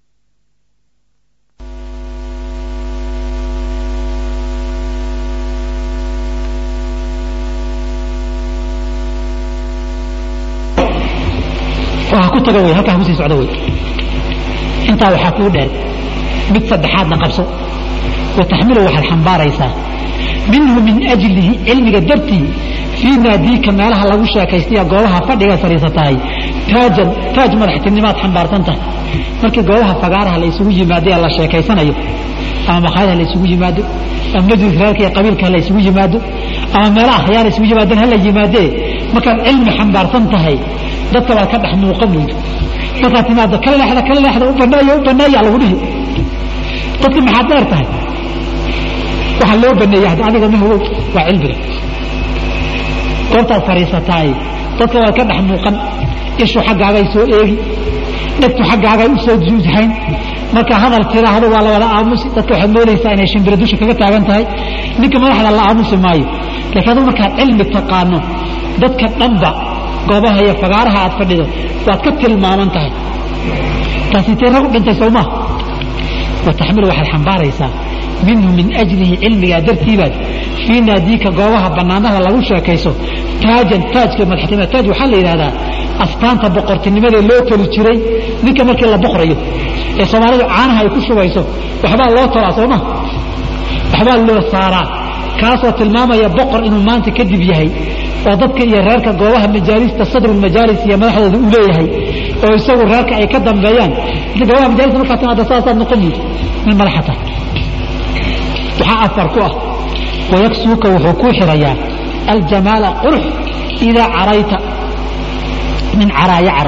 ku taga wey halkaa kusii socda wey intaa waxaa kuu dheer mid saddexaadna qabso wataxmilu waxaad xambaaraysaa minhu min ajlihi cilmiga dartii fii naadiika meelaha lagu sheekaystaya goobaha fadhiga fadhiisatahay taajan taaj madaxtinimaad xambaarsan tahay markii goobaha fagaaraha la isugu yimaado ee la sheekaysanayo ama makhaayadaha la isugu yimaado ama majlis reerka iyo qabiilka la isugu yimaado ama meelaha akhyaar isugu yimaadeen hala yimaadee markaad cilmi xambaarsan tahay dadka baad ka dhex muuqan weydo markaad timaado kala leexda kala leexda u baneeya u baneeya lagu dhihi dadka maxaad dheer tahay waxaa loo baneeya hadda adiga ma hogow waa cilmiga goobtaad fadhiisataay dadka waad ka dhex muuqan ishu xaggaagay soo eegi dhegtu xaggaagay u soo juushayn marka hadal tiraahdo waa la wada aamusi dadka waxaad moodaysaa inay shimbira dusha kaga taagan tahay ninka madaxda la aamusi maayo laakiin aduu markaad cilmi taqaano dadka dhanba goobaha iyo fagaaraha aad fadhido waad ka tilmaaman tahay taasi tee rag u dhintay soo maha wataxmilu waxaad xambaaraysaa minhu min ajlihi cilmigaa dartiibaad fii naadiika goobaha bannaanaha lagu sheekayso taajan taajka madaxtinimada taaj waxaa la yidhahdaa astaanta boqortinimadee loo toli jiray ninka markii la boqrayo ee soomaalidu caanaha ay ku shubayso waxbaa loo tolaa soo ma waxbaa loo saaraa kaasoo tilmaamaya boqor inuu maanta kadib yahay oo dadka iyo reerka goobaha majaalista sadrulmajaalis iyo madaxdooda uu leeyahay oo isagu reerka ay ka dambeeyaan goobaha majaalista markaa timaada saasaad noqon yid nin madaxa tahay waxaa afar ku ah wayaksuuka wuxuu kuu xirayaa aljamaala qurux idaa carayta min caraa yacra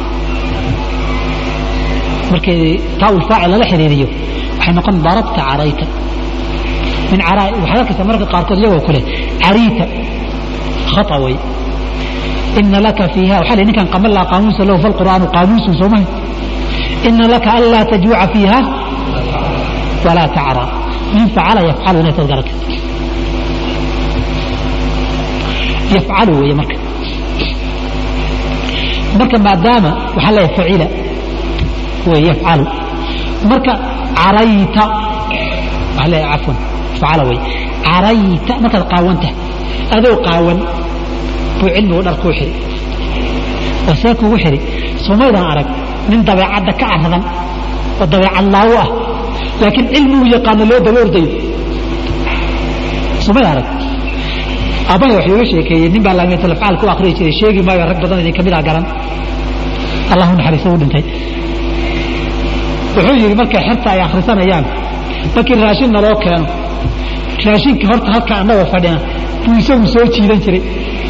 markii taawul faacil lala xiriiriyo waxay noqon darabta carayta min caraa waxaad arkaysaa marka qaarkood iyagoo kule cariita khata way ina laka fiiha waxaa la ninkan qaman laa qaamuusa lahu falqur'aanu qaamuusun soo mahay ina laka anlaa tajuuca fiiha walaa tacra min facala yafcalu inay tad garata yafcalu weeye marka marka maadaama waxaa leeyahay facila wey yafcalu marka carayta waxaa leeyahay cafwan facala wey carayta markaad qaawanta adoo qaawan buu cilmigu dhar kuu xiri oo see kugu xiri somaydan arag nin dabeecadda ka aradan oo dabeecad laawo ah laakiin cilmigu yaqaano loo daba ordayo somaydan arag aabbahay wax iiga sheekeeyey nin baa laamiyatul afcaal ku akhriyi jiray sheegi maayo rag badan idin kamid ah garan allahu naxariiso u dhintay wuxuu yidhi markay xerta ay akhrisanayaan markii raashin naloo keeno raashinkii horta halka annagoo fadhina buu isagu soo jiidan jiray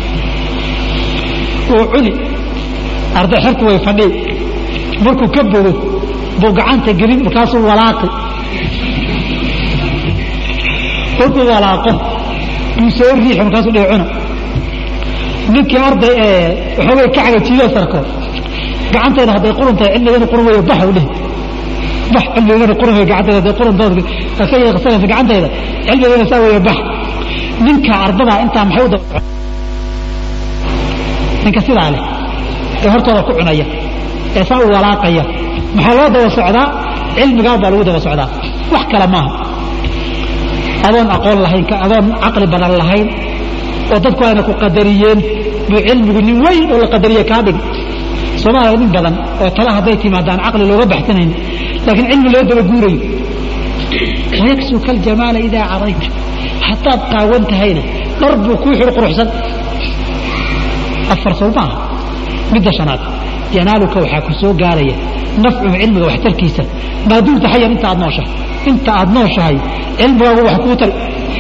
oo cuni arday xertu way fadhii markuu ka bogo buu gacanta gelin markaasuu walaaqi markuu walaaqo buu soo riixi markaasuu dhihi cuna ninkii arday ee waxoogay ka cagajiidoo sarko gacantayda hadday qurun tahay cilmigana qurun weyo bax u dhihi bax cilmigana qurun weyo gacantayda hadday qurun dood ka yeeqsanaysa gacantayda cilmigana saa weyo bax ninka ardada intaa maxay u daba ninka sidaa leh ee hortooda ku cunaya ee saa u walaaqaya maxaa loo daba socdaa cilmigaa baa lagu daba socdaa wax kale maaha adoon aqoon lahayn adoon caqli badan lahayn oo dadku ayna ku qadariyeen buu cilmigu nin weyn oo la qadariye kaa dhig soomaaliya nin badan oo tala hadday timaadaan caqli looga baxsanayn laakiin cilmi loo daba guurayo wayaksuka aljamaala idaa cadayta haddaad qaawan tahayna dhar buu kuu xir quruxsan afar sow maaha midda shanaad yanaaluka waxaa ku soo gaaraya nafcuhu cilmiga waxtarkiisa maaduumta xayan inta aad nooshahay inta aad nooshahay cilmigaagu wax kuu tari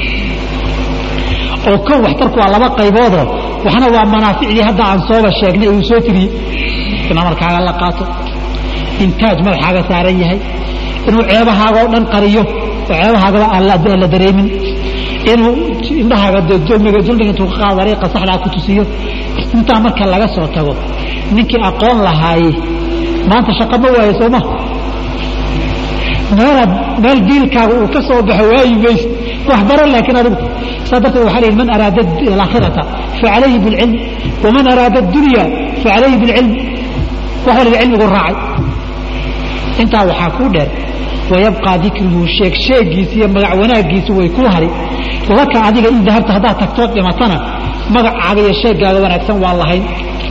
oo kow waxtarku waa laba qayboodoo waxna waa manaaficdii hadda aan sooba sheegnay uu soo tiriyey in amarkaaga la qaato intaaj madaxaaga saaran yahay inuu ceebahaaga oo dhan qariyo oo ceebahaagaba aan la dareemin inuu indhahaaga dulmiga dulmiga intuu ka qaado dariiqa saxdaa ku tusiyo intaa marka laga soo tago ninkii aqoon lahaayey maanta shaqo ma waayo sooma meelaad meel diilkaaga uu ka soo baxo waayi mayse wax baro laakiin adigu saa darteed waxaa lihi man araada alaakhirata facalayhi bilcilm waman araada addunya facalayhi bilcilm wax waliba cilmigu raacay intaa waxaa kuu dheer wayabqaa dikruhu sheeg sheegiisi iyo magac wanaaggiisu way kuu hari laka adiga in dahabta haddaad tagtood dhimatana magacaaga iyo sheegaaga wanaagsan waa lahayn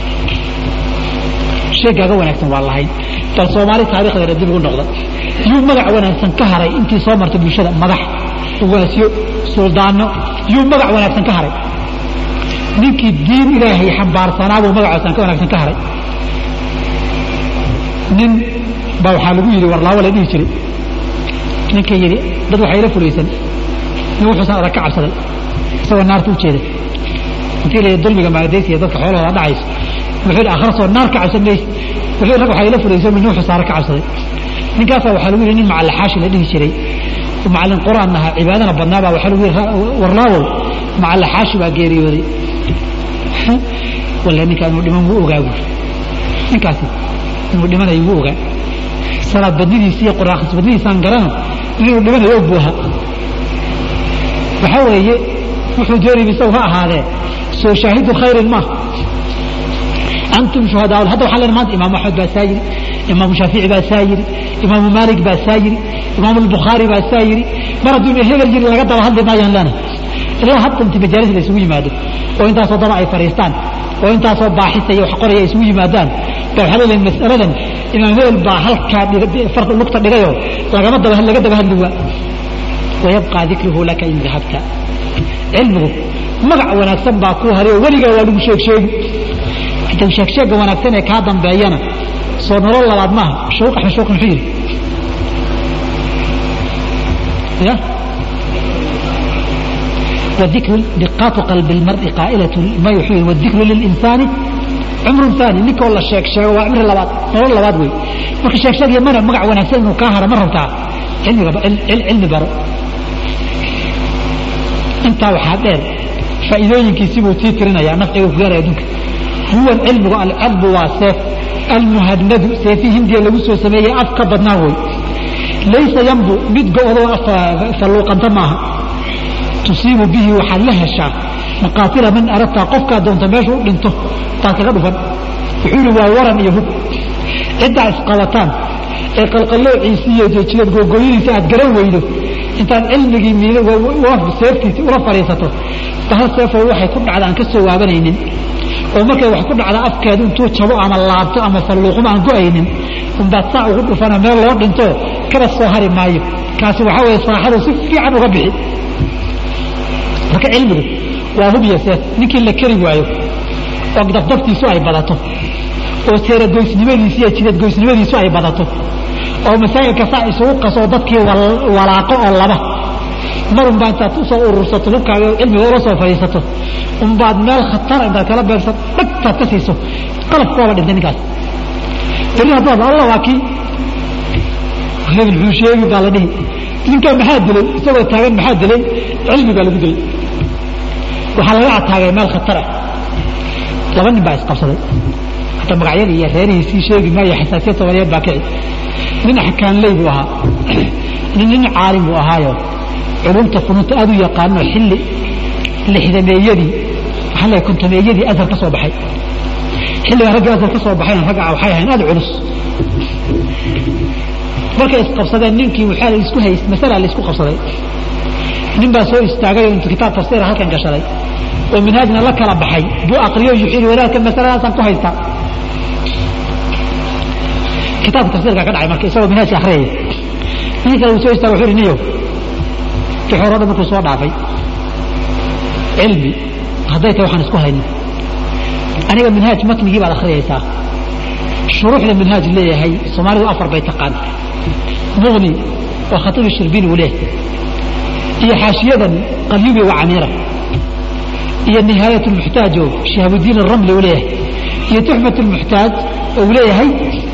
sheegaaga wanaagsan waa lahayn bal soomaali taarikhdeeda dib ugu noqda yuu magac wanaagsan ka haray intii soo martay bulshada madax ugaasyo suldaano yuu magac wanaagsan ka haray ninkii diin ilaahay xambaarsanaabuu magac wanaagsan ka haray nin baa waxaa lagu yidhi warlaawo la dhihi jiray ninka yidhi dad waxaa ila fulaysan nin wuxuusan adag ka cabsaday isagoo naarta u jeeda intii la dulmiga maagdaysiya dadka xoolahooda dhacayso wuxuu yidhi akhrisoo naar ka cabsan mayse wuxuu rag waxaa ila fulaysan nin wuxuu saara ka cabsaday ninkaasaa waxaa lagu yidhi nin macalaxaashi la dhihi jiray macallin quraan ahaa cibaadana badnaabaa waxaa lagu yidhi warlaawow macalaxaashi baa geeriyooday walle ninkaa inuu dhiman wuu ogaa buuri ninkaasi inuu dhimanayo wuu ogaa salaad badnidiisi iyo quraan akhris badnidiisaan garano inuu dhimanayo og buu ahaa waxaa weeye wuxuu doonayay isagu ha ahaadee soo shaahidu khayrin ma antum shuhadaa hadda waxaa leen maanta imaamu axmed baa saa yiri imaamu shaafici baa saa yiri imaamu maalik baa saa yiri imaamu albukhaari baa saa yiri mar hadduu hebel yiri laga daba hadli maayaan leenahay ilaa hadda inti majaalis la isugu yimaado oo intaasoo daba ay fadhiistaan oo intaasoo baaxisa iyo wax qoraya ay isugu yimaadaan baa waxaa leeyahay mas'aladan imaam hebel baa halkaa farta lugta dhigayoo lagama daba laga daba hadli waa wayabqaa dikruhu laka in dahabta cilmigu magac wanaagsan baa kuu haray oo weligaa waa lagu sheeg sheegi inta sheegsheegga wanaagsan ee kaa dambeeyana soo nolol labaad maaha shuuq axmed shuuq muxuu yidhi ya والذكر دقات قلب المرء قائلة ما يحيي والذكر للإنسان عمر ثاني نيك والله شيك شيك وعمر لباد نور لباد وي marka sheeg sheeg yamana magac wanaagsan inuu ka haro ma rabtaa cilmiga cilmi baro intaa waxaa dheer faa'iidooyinkiisii buu tii tirinayaa nafciga ku gaaraya adduunka huwa cilmigu alcadbu waa seef almuhadnadu seefii hindiya lagu soo sameeyey af ka badnaa wey laysa yambu mid go-do falluuqanta maaha tusiibu bihi waxaad la heshaa maqaatila man aradtaa qofkaa doonta meeshu u dhinto baad kaga dhufan wuxuu yidhi waa waran iyo hub ciddaa isqabataan ee qalqalloociisi iyo jilad googooyadiisa aad garan weydo intaad cilmigii seeftiisi ula fadhiisato bahal seefoo waxay ku dhacda aan ka soo waabanaynin oo markay wax ku dhacda afkeedu intuu jabo ama laabto ama falluuqmo aan go-aynin unbaad saa ugu dhufana meel loo dhinto kaba soo hari maayo kaasi waxaa weeye saaxadu si fiican uga bixi marka cilmigu waa hub iyo seef ninkii la keri waayo oo dafdaftiisu ay badato oo seeragoysnimadiisu iyo jidadgoysnimadiisu ay badato oo masaajidka saa isugu qasoo dadkii walaaqo oo laba mar unbaa intaad usoo urursato hubkaaga cilmiga ula soo fadhiisato unbaad meel khatara intaad kala beegsan dhagtaad ka siiso qalabka waaba dhintay ninkaas beri haddaad alla waa kii hebel muxuu sheegi baa la dhihi ninkaa maxaa dilay isagoo taagan maxaa dilay cilmi baa lagu dilay waxaa laga ataagay meel khatara laba nin baa isqabsaday hata magacyada iyo reerihiisii sheegi maayo xasaasiyad soomaaliyeed baa kici nin axkaanley buu ahaa nin nin caalim buu ahaayo culumta funuunta aad u yaqaano xilli lixdameeyadii waxaa leeyahay kontomeeyadii azhar ka soo baxay xilligaa ragga azhar ka soo baxayna ragga waxay ahayn aad culus markay isqabsadeen ninkii waxaa la isku hayst masala la isku qabsaday nin baa soo istaagay oo intu kitaab tafsiir halkan gashaday oo minhaajna la kala baxay buu aqriyo yuxiri wadaadka masaladaasaan ku haystaa kitaabka tafsiirka ka dhacay marka isagoo minhaajka akhriyaya nin kale uu soo istaaga wuxuu yidhi niyow wixii hore o dhan markuu soo dhaafay cilmi hadday tahay waxaan isku haynin aniga minhaaj matnigii baad akhriyaysaa shuruuxda minhaaj leeyahay soomaalidu afar bay taqaan muqni oo khatiib shirbiin uu leeyahay iyo xaashiyadan qalyubi wa camiira iyo nihaayat lmuxtaaj oo shihaabudiin aramli uu leeyahay iyo tuxfat lmuxtaaj oo uu leeyahay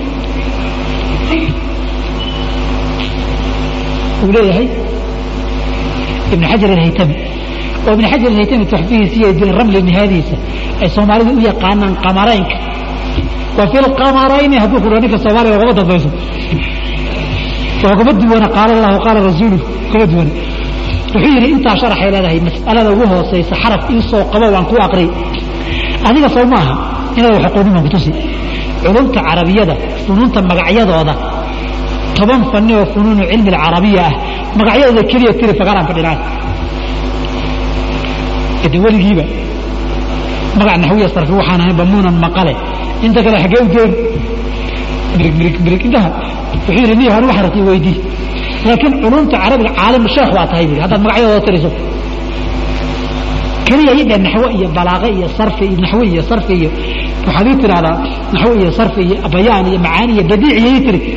uu leeyahay ibn xajar alhaytami oo ibn xajar alhaytami tuxfihiisa iyo diin ramli nihaayadiisa ay soomaalidu u yaqaanaan qamaraynka wa fi lqamarayni hadduu ku dhaho ninka soomaaliga ugama dambayso waa kuma duwana qaala allahu qaala rasuulu kuma duwana wuxuu yidhi intaa sharaxay leedahay mas'alada ugu hoosaysa xaraf ii soo qabo waan ku aqri adiga soo maaha inaad wax aqoonin baan kutusi culumta carabiyada funuunta magacyadooda toban fanni oo funuunu cilmi alcarabiya ah magacyadooda keliya tiri fagaaraan fadhinaa ide weligiiba magac naxwiya sarfi waxaan ahayn bamuunan maqale inta kale xaggee u dooni mirig mirig mirig intaha wuxuu yidhi niyo anigu waxaan rabtay weydii laakiin culumta carabiga caalim sheekh waa tahay buuri haddaad magacyadooda tiriso keliya ii dheh naxwe iyo balaaqe iyo sarfi iyo naxwe iyo sarfi iyo waxaad ii tidhahdaa naxwe iyo sarfi iyo bayaan iyo macaani iyo badiic iyo ii tiri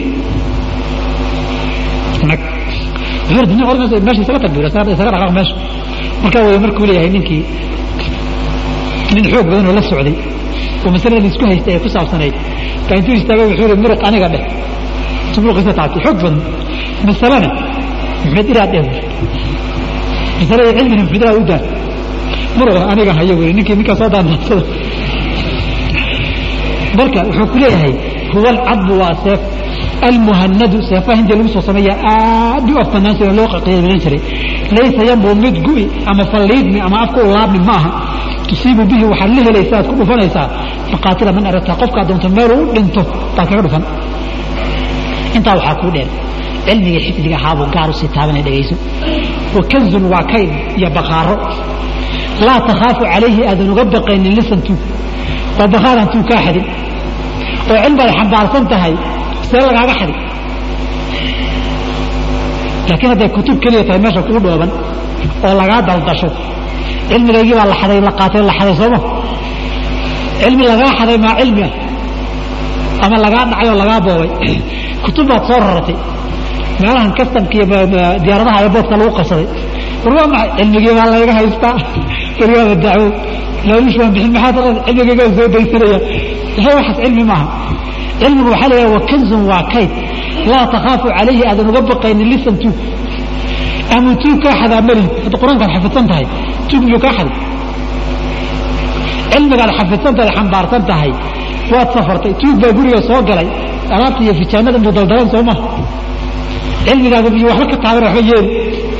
nag wuxuu yidhi hor meesha isaga tag buuri isaga dhaqaaq meesha markaa wey markuu leeyahay ninkii nin xoog badan oo la socday oo masalada isku haystay ay ku saabsanayd baa intuu istaagay wuxuu yidhi muruq aniga dheh muruqiisa taabtay xoog badan masalana maxmed iraad dheh masalada cilmina maxmed iraad u daa muruqna aniga hayo weli ninkii ninkaa soo daandaansada marka wuxuu ku leeyahay huwa alcadbu waa seef almuhanadu seefaha hindiya lagu soo sameeya aad u afbanaan sida loo qiimayn jiray laysa yanbu mid gu'i ama falliidmi ama afka u laabmi ma aha tusiibu bihi waxaad la helaysaa aad ku dhufanaysaa maqaatila man aragtaa qofkaa doonto meel uu dhinto baad kaga dhufan intaa waxaa kuu dheer cilmiga xifdiga ahaabuu gaar u sii taabanay dhegayso wa kanzun waa kayd iyo baqaaro laa takhaafu calayhi aadan uga baqaynin lisantu waa baqaaraan tuu kaa xadin oo cilmi ay xambaarsan tahay see lagaaga xadin laakiin hadday kutub keliya tahay meesha kuu dhooban oo lagaa daldasho cilmigaygii baa la xaday la qaatay la xaday sooma cilmi lagaa xaday maa cilmi ah ama lagaa dhacay oo lagaa boobay kutub baad soo raratay meelahan kastamka iyo diyaaradaha airboortka lagu qabsaday war waa maxay cilmigii baa layga haystaa weligaaba dacwo laalush waan bixin maxaa taqaan cilmigaygaa soo daysanaya waxay waxaas cilmi maaha cilmigu waxaa leeyahay wa kanzun waa kayd laa takhaafu calayhi aadan uga baqaynin lisan tuug ama tuug kaa xadaa mali hadda qur-aankaad xafidsan tahay tuug miyuu kaa xaday cilmigaad xafidsan tahay xambaarsan tahay waad safartay tuug baa guriga soo galay alaabta iyo fijaanada muu daldalan soo maha cilmigaaga biyo waxba ka taaban waxba yeeli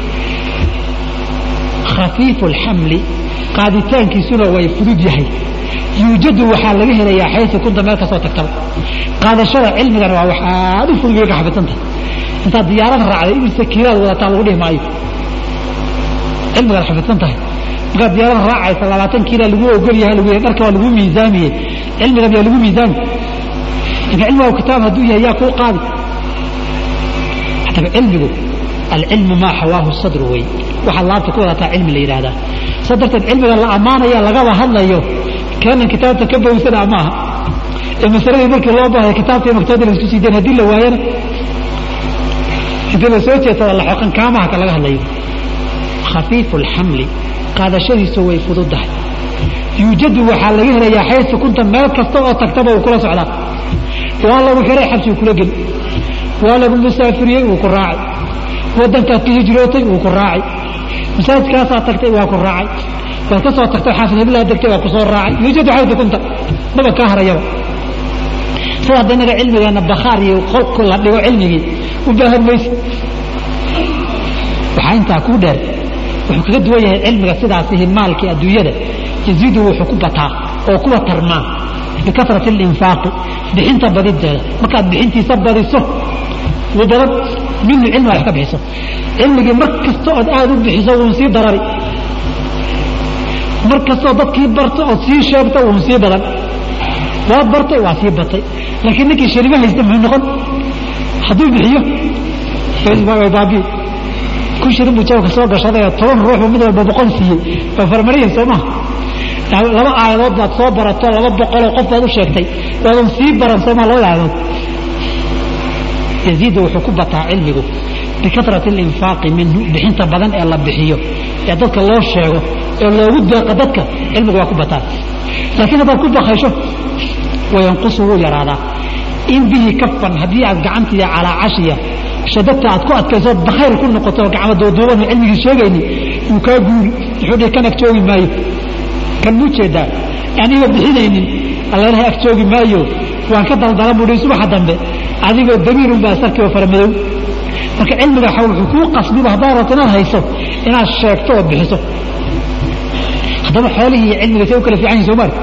khafiifu alxamli qaaditaankiisuna way fudud yahay yuujadu waxaa laga helayaa xaysu kunta meel kasoo tagtaba qaadashada cilmigana waa wax aad u fudud ka xafidsan tahay intaad diyaarada raacday imise kiilaad wadataa lagu dhihi maayo cilmigaad xafidsan tahay markaad diyaarada raacaysa labaatan kiila lagu ogol yahay lagu yahay dharka waa lagu miisaamiyey cilmiga miyaa lagu miisaami marka cilmiga kitaab hadduu yahay yaa kuu qaadi haddaba cilmigu alcilmu maa xawaahu sadru wey waxaad laabta ku wadataa cilmi la yidhaahdaa saa darteed cilmiga la ammaanaya lagaba hadlayo keenan kitaabta ka bowsana maaha ee masaladii markii loo baahaya kitaabta iyo maktabada la isku sii dayn haddii la waayana intii la soo jeedsada la xoqan kaamaha ka laga hadlayo khafiifu alxamli qaadashadiisu way fududahay yuujadu waxaa laga helayaa xaysu kunta meel kasta oo tagtaba uu kula socdaa waa lagu xiray xabsigu kula geli waa lagu musaafiriyey wuu ku raacay wadankaad ka hijrootay wuu ku raacay masaajidkaasaa tagtay waa ku raacay waad ka soo tagtay xaafid hiblaa degtay waa ku soo raacay yuujadu xaysu kunta maba kaa harayaba sida hadda inaga cilmigeena bakhaar iyo qolku la dhigo cilmigii u baahan mayse waxaa intaa kuu dheer wuxuu kaga duwan yahay cilmiga sidaasihi maalkii adduunyada yaziidu wuxuu ku bataa oo kuwa tarmaa bikafrati alinfaaqi bixinta badideeda markaad bixintiisa badiso wuu badan minhu cilmi wax ka bixiso cilmigii mar kasta ood aada u bixiso wuun sii darari mar kastoo dadkii barto ood sii sheegto wuun sii badan waad bartay waa sii batay laakiin ninkii sharimo haysta muxuu noqon hadduu bixiyo baabi kun shirin buu jawka soo gashaday oo toban ruuxbu mid walba boqol siiyey waa farmariyan soo maha laba aayadood baad soo barato laba boqoloo qof baad u sheegtay waadan sii baran soo maha labada aayadood yaziidu wuxuu ku bataa cilmigu bikafrati alinfaaqi minhu bixinta badan ee la bixiyo ee dadka loo sheego ee loogu deeqo dadka cilmigu waa ku bataa laakiin haddaad ku bakaysho wayanqusu wuu yaraadaa in bihi kafan haddii aad gacantiiya calaa cashiya shadadta aad ku adkayso bakhayr ku noqoto gacmo duuduuban cilmigii sheegayni wuu kaa guuri wuxuu dhihi kan ag joogi maayo kan muu jeedaa aniga bixinaynin allalahay ag joogi maayo waan ka daldala buu dhihi subaxa dambe adigoo damiirun baa sarkii oo faramadow marka cilmiga waxa wuxuu kuu qasbiba haddaad rabto inaad hayso inaad sheegto oo bixiso haddaba xoolihii iyo cilmiga say u kala fiican yihin soo maarka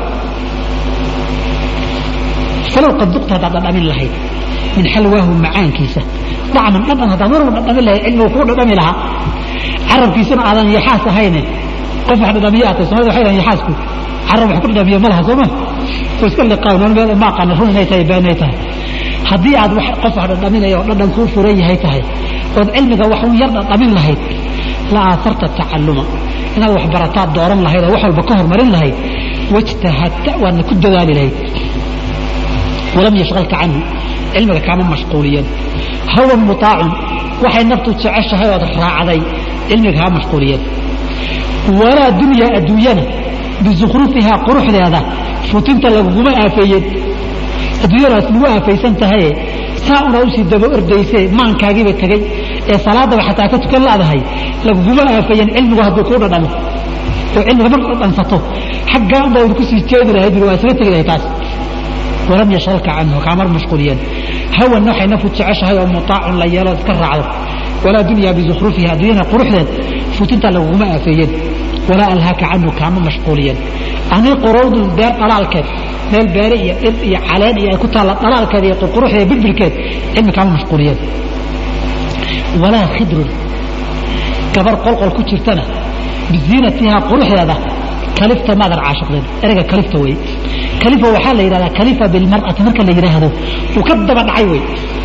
falow qad duqta haddaad dhadhamin lahayd min xalwaahu macaankiisa dacman dhadhan haddaad mar walba dhadhamin lahayd cilmigu kuu dhadhami lahaa carabkiisana aadan yaxaas ahayne qof wax dhadhamiye aatay somalida waxay dhahan yaxaasku carab wax ku dhadhamiye ma laha soo ma oo iska liqaaw nool meel ma aqaana run inay tahay beenay tahay haddii aad qof wax dhadhaminaya oo dhadhan kuu furan yahay tahay ood cilmiga wax un yar dhadhamin lahayd la aaharta tacalluma inaad wax barataad dooran lahayd oo wax walba ka hormarin lahayd wajtahadta waadna ku dadaali lahayd walam yashqalka canhu cilmiga kaama mashquuliyan hawan mutaacun waxay naftu jeceshahay ood raacday cilmiga kaama mashquuliyan walaa dunya adduunyana bisukhrufihaa quruxdeeda futinta laguguma aafeeyeen adduunyadaas lagu aafaysan tahaye saa una usii daba ordayse maankaagiiba tegey ee salaadaba xataa ka tukan laadahay laguguma aafeeyeen cilmigu hadduu kuu dhadhamo oo cilmiga mar dhadhansato xaggaa unbaa ur kusii jeedi lahayd waa isaga tegi lahay taas walam yashqalka canhu kaamar mashquuliyan hawan waxay naftu jeceshahay oo mutaacun la yeelo iska raacdo walaa dunya bizukhrufiha adduunyana quruxdeed futinta laguguma aafeeyeen walaa alhaaka canhu kaama mashquuliyan ani qorowdu beer dhalaalkeed meel beere iyo dhir iyo caleen iyo ay ku taalla dhalaalkeed iyo qurquruxdeed bilbilkeed cilmi kaama mashquuliyan walaa khidrun gabar qolqol ku jirtana biziinatihaa quruxdeeda kalifta maadan caashiqdeen ereyga kalifta wey kalifa waxaa la yidhahdaa kalifa bilmar'ati marka la yidhaahdo uu ka daba dhacay wey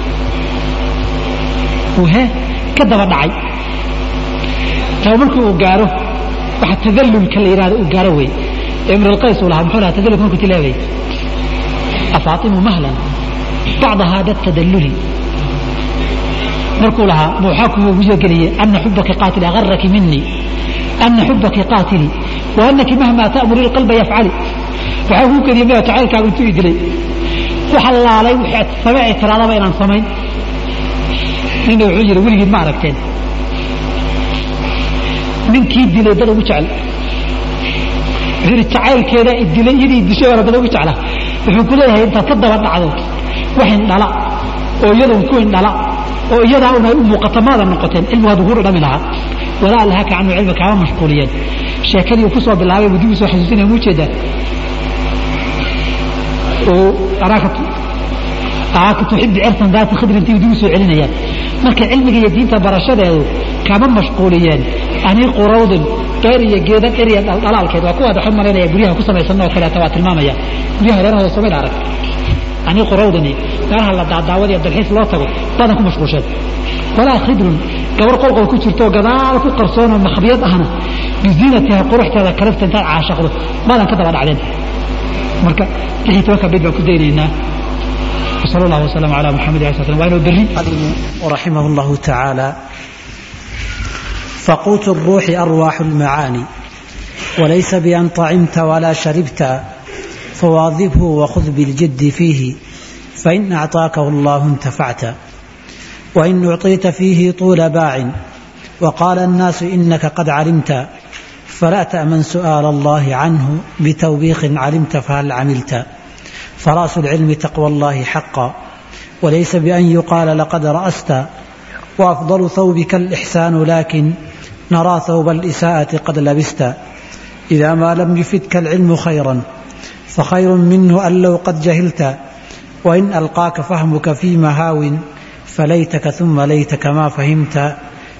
uu he ka daba dhacay taba markii uu gaaro waxa tadallulka la yidhahdo uu gaaro wey imr alqays uu lahaa muxuu lahaa tadallulka markuu tilaabay afaatimu mahlan bacda hada tadalluli markuu lahaa waxaa kugu geliyey ana xubaki qaatili agaraki minii ana xubaki qaatili wa anaki mahma ta'muri lqalba yafcali waxaa kuu keliyay maya jacaylkaagu intuu i dilay waxa laalay wixii samee tiraadaba inaan samayn nina wuxuu yidhi weligiid ma aragteen ninkii dilay dad ugu jecel wuxuu yidhi jacaylkeeda i dilay iyadii dishay hore dad ugu jecla wuxuu ku leeyahay intaad ka daba dhacdo wax indhala oo iyadoon ku indhala oo iyadaa un ay u muuqato maadan noqoteen cilmigu hadduu ku dhadhami lahaa walaa alhaka canhu cilmi kaama mashquuliyeen sheekadii uu ku soo bilaabay buu dib u soo xasuusinaya mu jeedaa araaka tuxibi cirsan daati khidrintii dib u soo celinayaan marka cilmiga iyo diinta barashadeedu kama mashquuliyeen anii qurawdin dheer iyo geeda dher iyo dhaldhalaalkeed waa kuwaad waxaan malaynaya guryaha ku samaysan oo kaleeta waa tilmaamaya guryaha reerahooda somayl arag anii qurawdini meelaha la daadaawada iyo dalxiis loo tago badan ku mashquulsheen walaa khidrun gabar qolqol ku jirto gadaal ku qarsoonoo makhabiyad ahna biziinatiha quruxteeda kalifta intaad caashaqdo maadan ka daba dhacdeen marka lixii tobanka bid baan ku daynaynaa وصلى الله وسلم على محمد عليه الصلاة والسلام وأنا بري ورحمه الله تعالى فقوت الروح أرواح المعاني وليس بأن طعمت ولا شربت فواظبه وخذ بالجد فيه فإن أعطاكه الله انتفعت وإن أعطيت فيه طول باع وقال الناس إنك قد علمت فلا تأمن سؤال الله عنه بتوبيخ علمت فهل عملت فراس العلم تقوى الله حقا وليس بأن يقال لقد رأست وأفضل ثوبك الإحسان لكن نرى ثوب الإساءة قد لبست إذا ما لم يفدك العلم خيرا فخير منه أن لو قد جهلت وإن ألقاك فهمك في مهاو فليتك ثم ليتك ما فهمت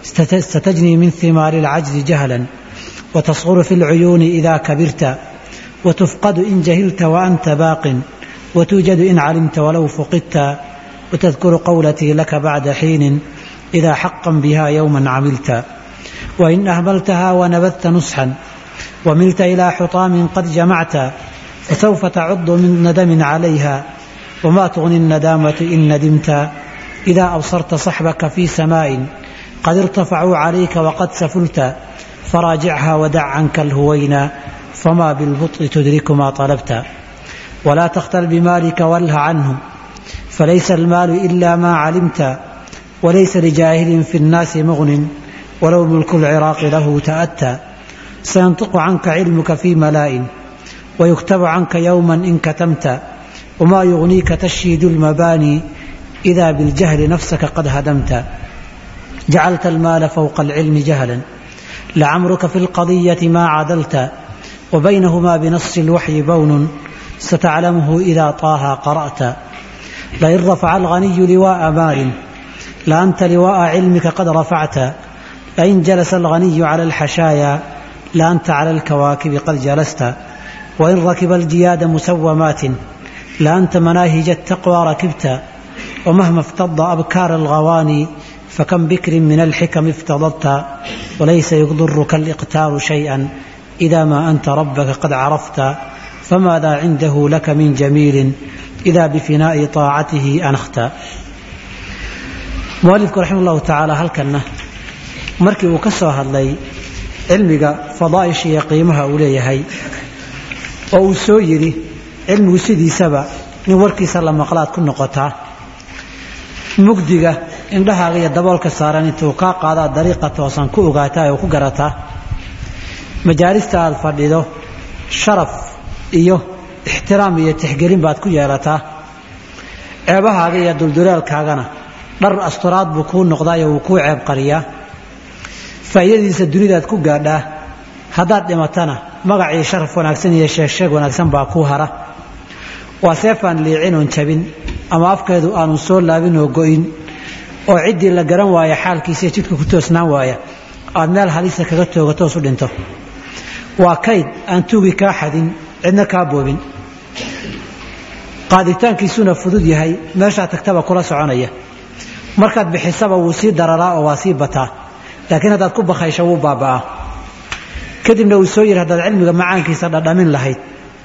ستجني من ثمار العجز جهلا وتصغر في العيون إذا كبرت وتفقد إن جهلت وأنت باق وتوجد إن علمت ولو فقدت وتذكر قولتي لك بعد حين إذا حقا بها يوما عملت وإن أهملتها ونبذت نصحا وملت إلى حطام قد جمعت فسوف تعض من ندم عليها وما تغني الندامة إن ندمت إذا أبصرت صحبك في سماء قد ارتفعوا عليك وقد سفلت فراجعها ودع عنك الهوينا فما بالبطء تدرك ما طلبت ولا تختل بمالك واله عنه فليس المال إلا ما علمت وليس لجاهل في الناس مغن ولو ملك العراق له تأتى سينطق عنك علمك في ملاء ويكتب عنك يوما إن كتمت وما يغنيك تشيد المباني إذا بالجهل نفسك قد هدمت جعلت المال فوق العلم جهلا لعمرك في القضية ما عدلت وبينهما بنص الوحي بون ستعلمه إذا طه قرأت لئن رفع الغني لواء مال لأنت لواء علمك قد رفعت لئن جلس الغني على الحشايا لأنت على الكواكب قد جلست وإن ركب الجياد مسومات لأنت مناهج التقوى ركبت ومهما افتض أبكار الغواني فكم بكر من الحكم افتضت وليس يضرك الإقتار شيئا إذا ما أنت ربك قد عرفت فماذا عنده لك من جميل إذا بفناء طاعته أنخت مؤلفku raxima allahu tacaala halkanna markii uu ka soo hadlay cilmiga fadaaisha iyo qiimaha uu leeyahay oo uu soo yidhi cilmigu sidiisaba in warkiisa la maqlaad ku noqotaa mugdiga indhahaaga iyo daboolka saaran intuu kaa qaadaa dariiqa toosan ku ogaataa oo ku garataa majaalista aad fadhido sharaf iyo ixtiraam iyo tixgelin baad ku yeelataa ceebahaaga iyo dulduleelkaagana dhar asturaad buu kuu noqdaayo wuu kuu ceeb qariyaa faa'iidadiisa dunidaad ku gaadhaa haddaad dhimatana magacii sharaf wanaagsan iyo sheegsheeg wanaagsan baa kuu hara waa seefaan liicin oon jabin ama afkeedu aanu soo laabin oo go'in oo ciddii la garan waaya xaalkiisa jidka ku toosnaan waaya aad meel halisa kaga toogatoos u dhinto waa kayd aan tuugi kaa xadin cidna kaa boobin qaaditaankiisuna fudud yahay meeshaa tagtaba kula soconaya markaad bixisaba wuu sii dararaa oo waa sii bataa laakiin haddaad ku bakaysho wuu baaba'aa kadibna uu soo yidhi haddaad cilmiga macaankiisa dhadhamin lahayd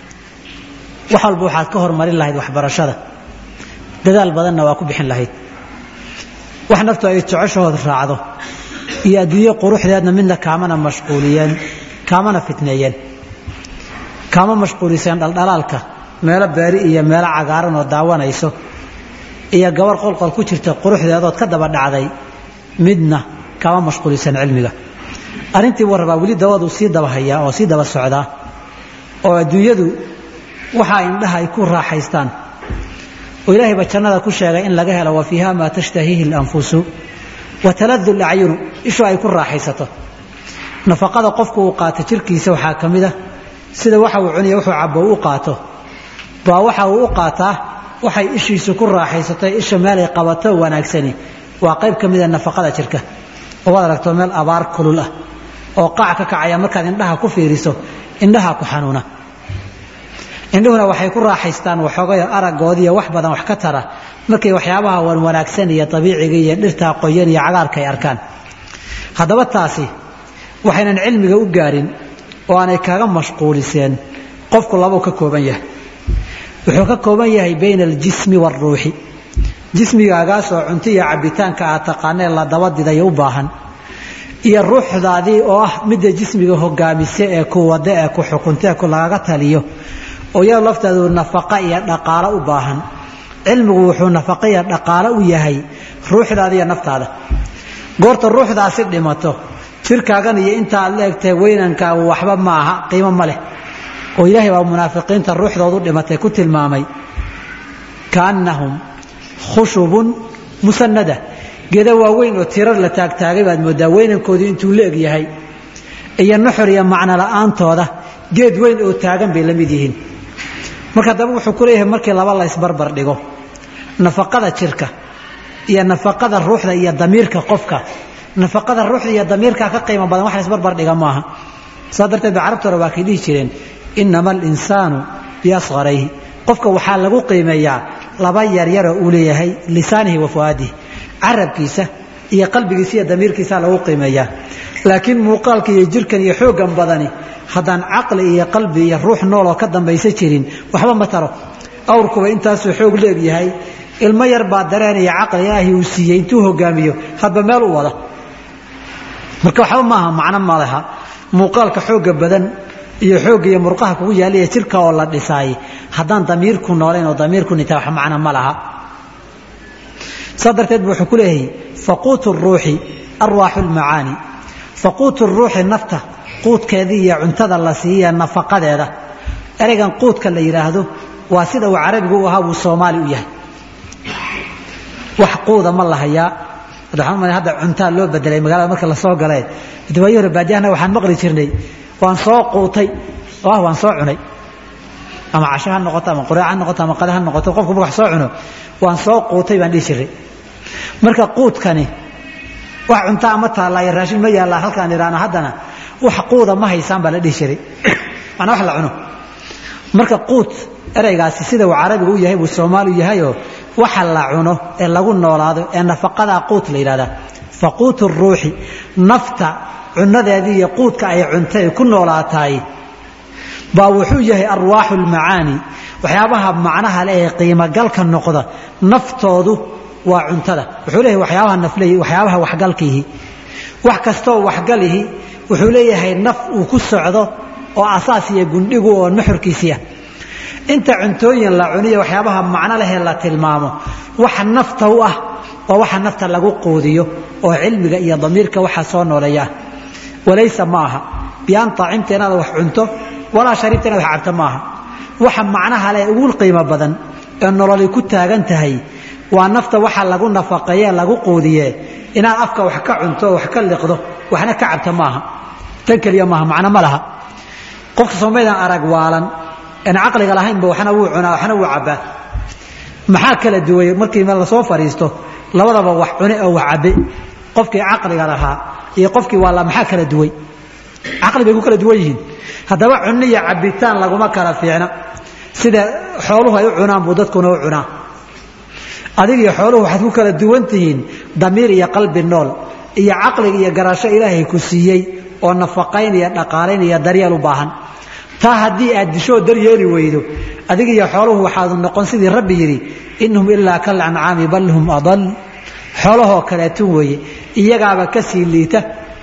wax walba waxaad ka hormarin lahayd waxbarashada dadaal badanna waa ku bixin lahayd wax naftu ay jeceshahood raacdo iyo adduunyo quruxdeedna midna kaamana mashquuliyeen kaamana fitneeyeen kaama mashquuliseen dhaldhalaalka meelo beeri iyo meelo cagaaran oo daawanayso iyo gabar qolqol ku jirta quruxdeedood ka daba dhacday midna kama mashquulisan cilmiga arrintii buu rabaa weli dawadu sii daba hayaa oo sii daba socdaa oo adduunyadu waxa indhaha ay ku raaxaystaan oo ilaahayba jannada ku sheegay in laga helo wa fiiha maa tashtahiihi اlanfusu wa taladu lacyunu ishu ay ku raaxaysato nafaqada qofku uu qaato jirkiisa waxaa ka mid a sida waxa uu cuniya wuxuu cabo u qaato baa waxa uu u qaataa waxay ishiisu ku raaxaysatay isha meelay qabato wanaagsani waa qayb ka mida nafaqada jirka oo waad aragto meel abaar kulul ah oo qaac ka kacaya markaad indhaha ku fiiriso indhaha ku xanuuna indhuhuna waxay ku raaxaystaan waxoogayo aragoodiiyo wax badan wax ka tara markay waxyaabaha wan wanaagsan iyo abiiciga iyo dhirtaa qoyan iyo cagaarka ay arkaan haddaba taasi waxaynan cilmiga u gaarin oo aanay kaga mashquuliseen qofku labuu ka kooban yahay wuxuu ka kooban yahay bayna aljismi waaruuxi jismigaagaasoo cunto iyo cabitaanka aad taqaanee la dabadiday u baahan iyo ruuxdaadii oo ah midda jismiga hogaamisa ee ku wada ee ku xukunta ee ku lagaga taliyo oo iyado lafteedu nafaqa iyo dhaqaalo u baahan cilmigu wuxuu nafaqa iyo dhaqaalo u yahay ruuxdaada iyo naftaada goorta ruuxdaasi dhimato jirkaagan iyo inta aad la egtahay weynankaagu waxba ma aha qiimo ma leh oo ilaahay baa munaafiqiinta ruuxdoodu dhimatay ku tilmaamay kaannahum khushubun musanada geeda waaweyn oo tirar la taagtaagay baad moodaa weynankoodii intuu la eg yahay iyo nuxur iyo macno la'aantooda geed weyn oo taagan bay la mid yihiin marka haddaba wuxuu ku leeyahay markii laba la ysbarbar dhigo nafaqada jirka iyo nafaqada ruuxda iyo damiirka qofka nafaqada ruuxda iyo damiirka ka qiimo badan wax la ysbarbar dhiga maaha saa darteed ba carabta hore waa kay dhihi jireen inama alinsaanu biasqarayhi qofka waxaa lagu qiimeeyaa laba yaryaroo uu leeyahay lisaanihi wa fuaadihi carabkiisa iyo qalbigiisa iyo damiirkiisa lagu qiimeeyaa laakiin muuqaalka iyo jirkan iyo xooggan badani haddaan caqli iyo qalbi iyo ruux nooloo ka dambaysa jirin waxba ma taro awrkuba intaasuu xoog leegyahay ilmo yar baa dareenaya caqli ilaahi uu siiyey intuu hogaamiyo hadba meel u wada marka waxba maaha macno ma leha muuqaalka xoogga badan iyo xoogga iyo murqaha kugu yaallaya jirka oo la dhisaay haddaan damiirku noolayn oo damiirku nintaa wax macno ma laha saa darteed bu wuxuu ku leeyahay faquutu ruuxi arwaaxu lmacaani faquutu ruuxi nafta quudkeedii iyo cuntada la siiya nafaqadeeda ereygan quudka la yidhaahdo waa sida uu carabigu u ahaa buu soomaali u yahay wax quuda ma lahayaa waxaan hadda cuntaa loo bedelay magaalada marka lasoo galee waayi hore baadiyahana waxaan maqli jirnay waan soo quutay oo ah waan soo cunay ama casho ha noqoto ama quraac ha noqoto ama qada ha noqoto qofku marka wax soo cuno waan soo quutay baan dhihi jiray marka quudkani wax cuntaa ama taallaayo raashin ma yaallaa halkaan idhaahno haddana wax quuda ma haysaan baa la dhihi jiray macnaa wax la cuno marka quud ereygaasi sida uu carabigu u yahay buu soomaali u yahayoo waxa la cuno ee lagu noolaado ee nafaqadaa quut la yidhahdaa faquutu ruuxi nafta cunadeedii iyo quudka ay cuntay ku noolaataay baa wuxuu yahay arwaaxu lmacaani waxyaabaha macnaha leh ee qiimogalka noqda naftoodu waa cuntada wuxuu leeyahay waxyaabaha naflehi waxyaabaha waxgalkiihi wax kastoo waxgalihi wuxuu leeyahay naf uu ku socdo oo asaas iyo gundhigu oo nuxurkiisiia inta cuntooyin la cuniyo waxyaabaha macno lehee la tilmaamo waxa nafta u ah waa waxa nafta lagu quudiyo oo cilmiga iyo damiirka waxa soo nooleeyaa walaysa ma aha bian aacimta inaad wax cunto walaa shariibta inaad wax cabto maaha waxa macnaha leh ugu qiimo badan ee nololi ku taagan tahay waa nafta waxa lagu nafaqeeye lagu quudiye inaad afka wax ka cunto wax ka liqdo waxna ka cabto maaha tan keliya maaha macno ma laha qofka soomaydan arag waalan aan caqliga lahaynba waxna wuu cunaa waxna wuu cabbaa maxaa kala duway markii meel lasoo fadhiisto labadaba wax cune oo wax cabbe qofkii caqliga lahaa iyo qofkii waala maxaa kala duway caqli bay ku kala duwan yihiin haddaba cunno iyo cabbitaan laguma kala fiicna sida xooluhu ay u cunaan buu dadkuna u cunaa adig iyo xooluhu waxaad ku kala duwan tihiin damiir iyo qalbi nool iyo caqliga iyo garasho ilaahay ku siiyey oo nafaqayn iyo dhaqaalayn iyo daryeel u baahan taa haddii aad dishoo daryeeli weydo adig iyo xooluhu waxaad noqon sidii rabbi yidhi inhum ilaa kal ancaami bal hum adal xoolahoo kaleetun weeye iyagaaba ka sii liita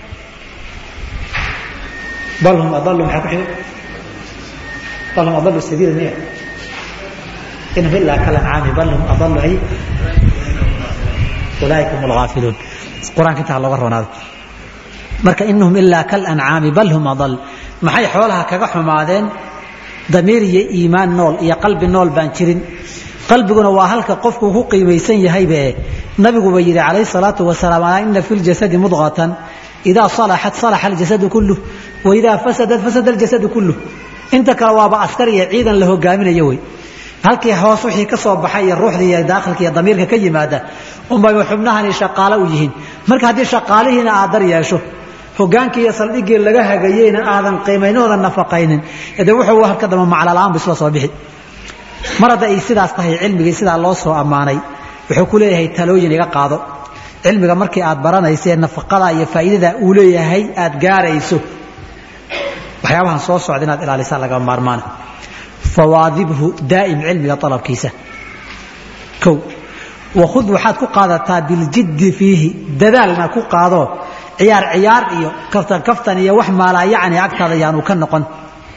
bal hum adalu maxaa ku xiga bal hum adalu sabiila miya inhum ilaa kal ancaami bal hum adalu ay ulaaika hum alghaafiluun qur-aanka intaa looga roonaado marka inhum ilaa kal ancaami bal hum adal maxay xoolaha kaga xumaadeen damiir iyo iimaan nool iyo qalbi nool baan jirin qalbiguna waa halka qofku ku qiimaysan yahaybe nabiguba yidhi calayhi salaatu wasalaam alaa ina fi ljasadi mudqatan idaa salaxat salaxa aljasadu kulluh wa idaa fasadat fasada aljasadu kulluh inta kale waaba askar iyo ciidan la hogaaminayo wey halkii hoos wixii ka soo baxay iyo ruuxdii iyo daakhilka iyo damiirka ka yimaada unbay xubnahani shaqaalo u yihiin marka haddii shaqaalihiina aad dar yeesho hogaankii iyo saldhiggii laga hagayeyna aadan qiimaynooda nafaqaynin de wuxuu halka damba maclola'aan bu isla soo bixi mar hadda ay sidaas tahay cilmigii sidaa loo soo ammaanay wuxuu ku leeyahay talooyin iga qaado cilmiga markii aad baranaysa ee nafaqada iyo faa'iidada uu leeyahay aad gaarayso waxyaabahan soo socda inaad ilaalisaa lagama maarmaana fawaadibhu daa'im cilmiga alabkiisa kow wakhud waxaad ku qaadataa biljiddi fiihi dadaalna ku qaado ciyaar ciyaar iyo kaftan kaftan iyo wax maalaa yacni agtaada yaanu ka noqon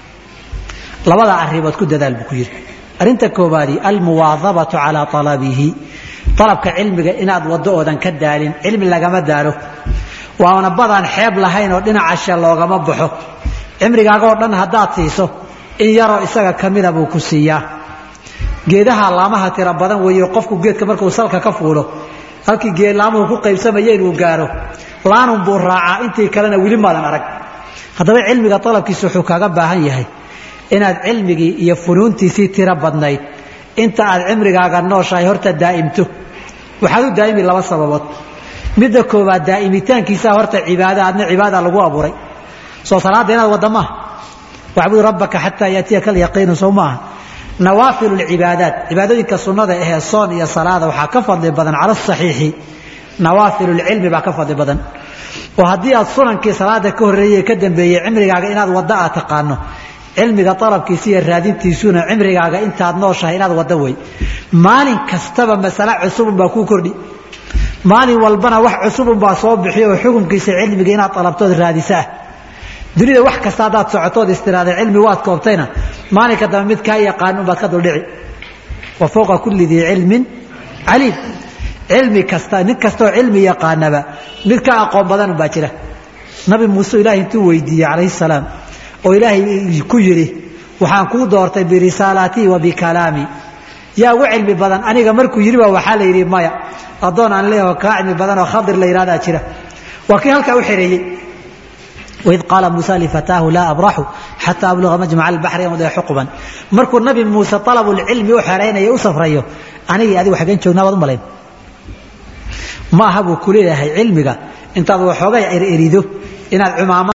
labada arrimood ku dadaal buu ku yidhi arrinta koobaadi almuwaadabatu calaa alabihi alabka cilmiga inaad waddo oodan ka daalin cilmi lagama daalo waana badaan xeeb lahayn oo dhinacashe loogama baxo cimrigaagoo dhan haddaad siiso in yaroo isaga ka mida buu ku siiyaa geedaha laamaha tira badan weeyo qofku geedka markuu salka ka fuulo halkii geedlaamuhu ku qaybsamaya inuu gaaro laanun buu raacaa intii kalena weli maadan arag haddaba cilmiga alabkiisa wuxuu kaaga baahan yahay inaad cilmigii iyo funuuntiisii tiro badnayd inta aad cimrigaaga nooshahay horta daa'imto waxaad u daa'imi laba sababood midda koowaad daa'imitaankiisaa horta cibaada adna cibaada lagu abuuray soo salaadda inaad wadda maaha wacbud rabbaka xataa yaatiyaka alyaqiinu sow maaha nawaafilu lcibaadaat cibaadooyinka sunnada ahee soon iyo salaada waxaa ka fadli badan cala asaxiixi nawaafilu lcilmi baa ka fadli badan oo haddii aad sunankii salaada ka horreeyey ka dambeeyey cimrigaaga inaad wadda aad taqaano cilmiga alabkiisa iyo raadintiisuna cimrigaaga intaad nooshahay inaad wadda wey maalin kastaba masale cusubunbaa kuu kordhi maalin walbana wax cusubunbaa soo bixiyo oo xukunkiisa cilmiga inaad alabtood raadisaah dunida wax kasta haddaad socotood istiraada cilmi waad koobtayna maalinka dambe mid kaa yaqaan unbaad ka duldhici wa fowqa kulli dii cilmin caliim cilmi kasta nin kastoo cilmi yaqaanaba mid ka aqoon badan unbaa jira nabi muuse ilaahay intuu weydiiyey calayhi salaam oo ilaahay ku yidhi waxaan kuu doortay birisaalaatii wa bikalaami yaa ugu cilmi badan aniga markuu yidhi ba waxaa la yidhi maya addoon aan leeyaho kaa cilmi badan oo khadir la yidhahdaa jira waa kii halkaa u xereeyey waid qaala muusa lifataahu laa abraxu xataa abluga majmaca albaxri amudee xuquban markuu nabi muuse alabulcilmi u xeraynayo u safrayo anigii adigu xaggeen joognaa baad u malayn ma aha buu ku leeyahay cilmiga intaad waxoogay ererido inaad cumaamad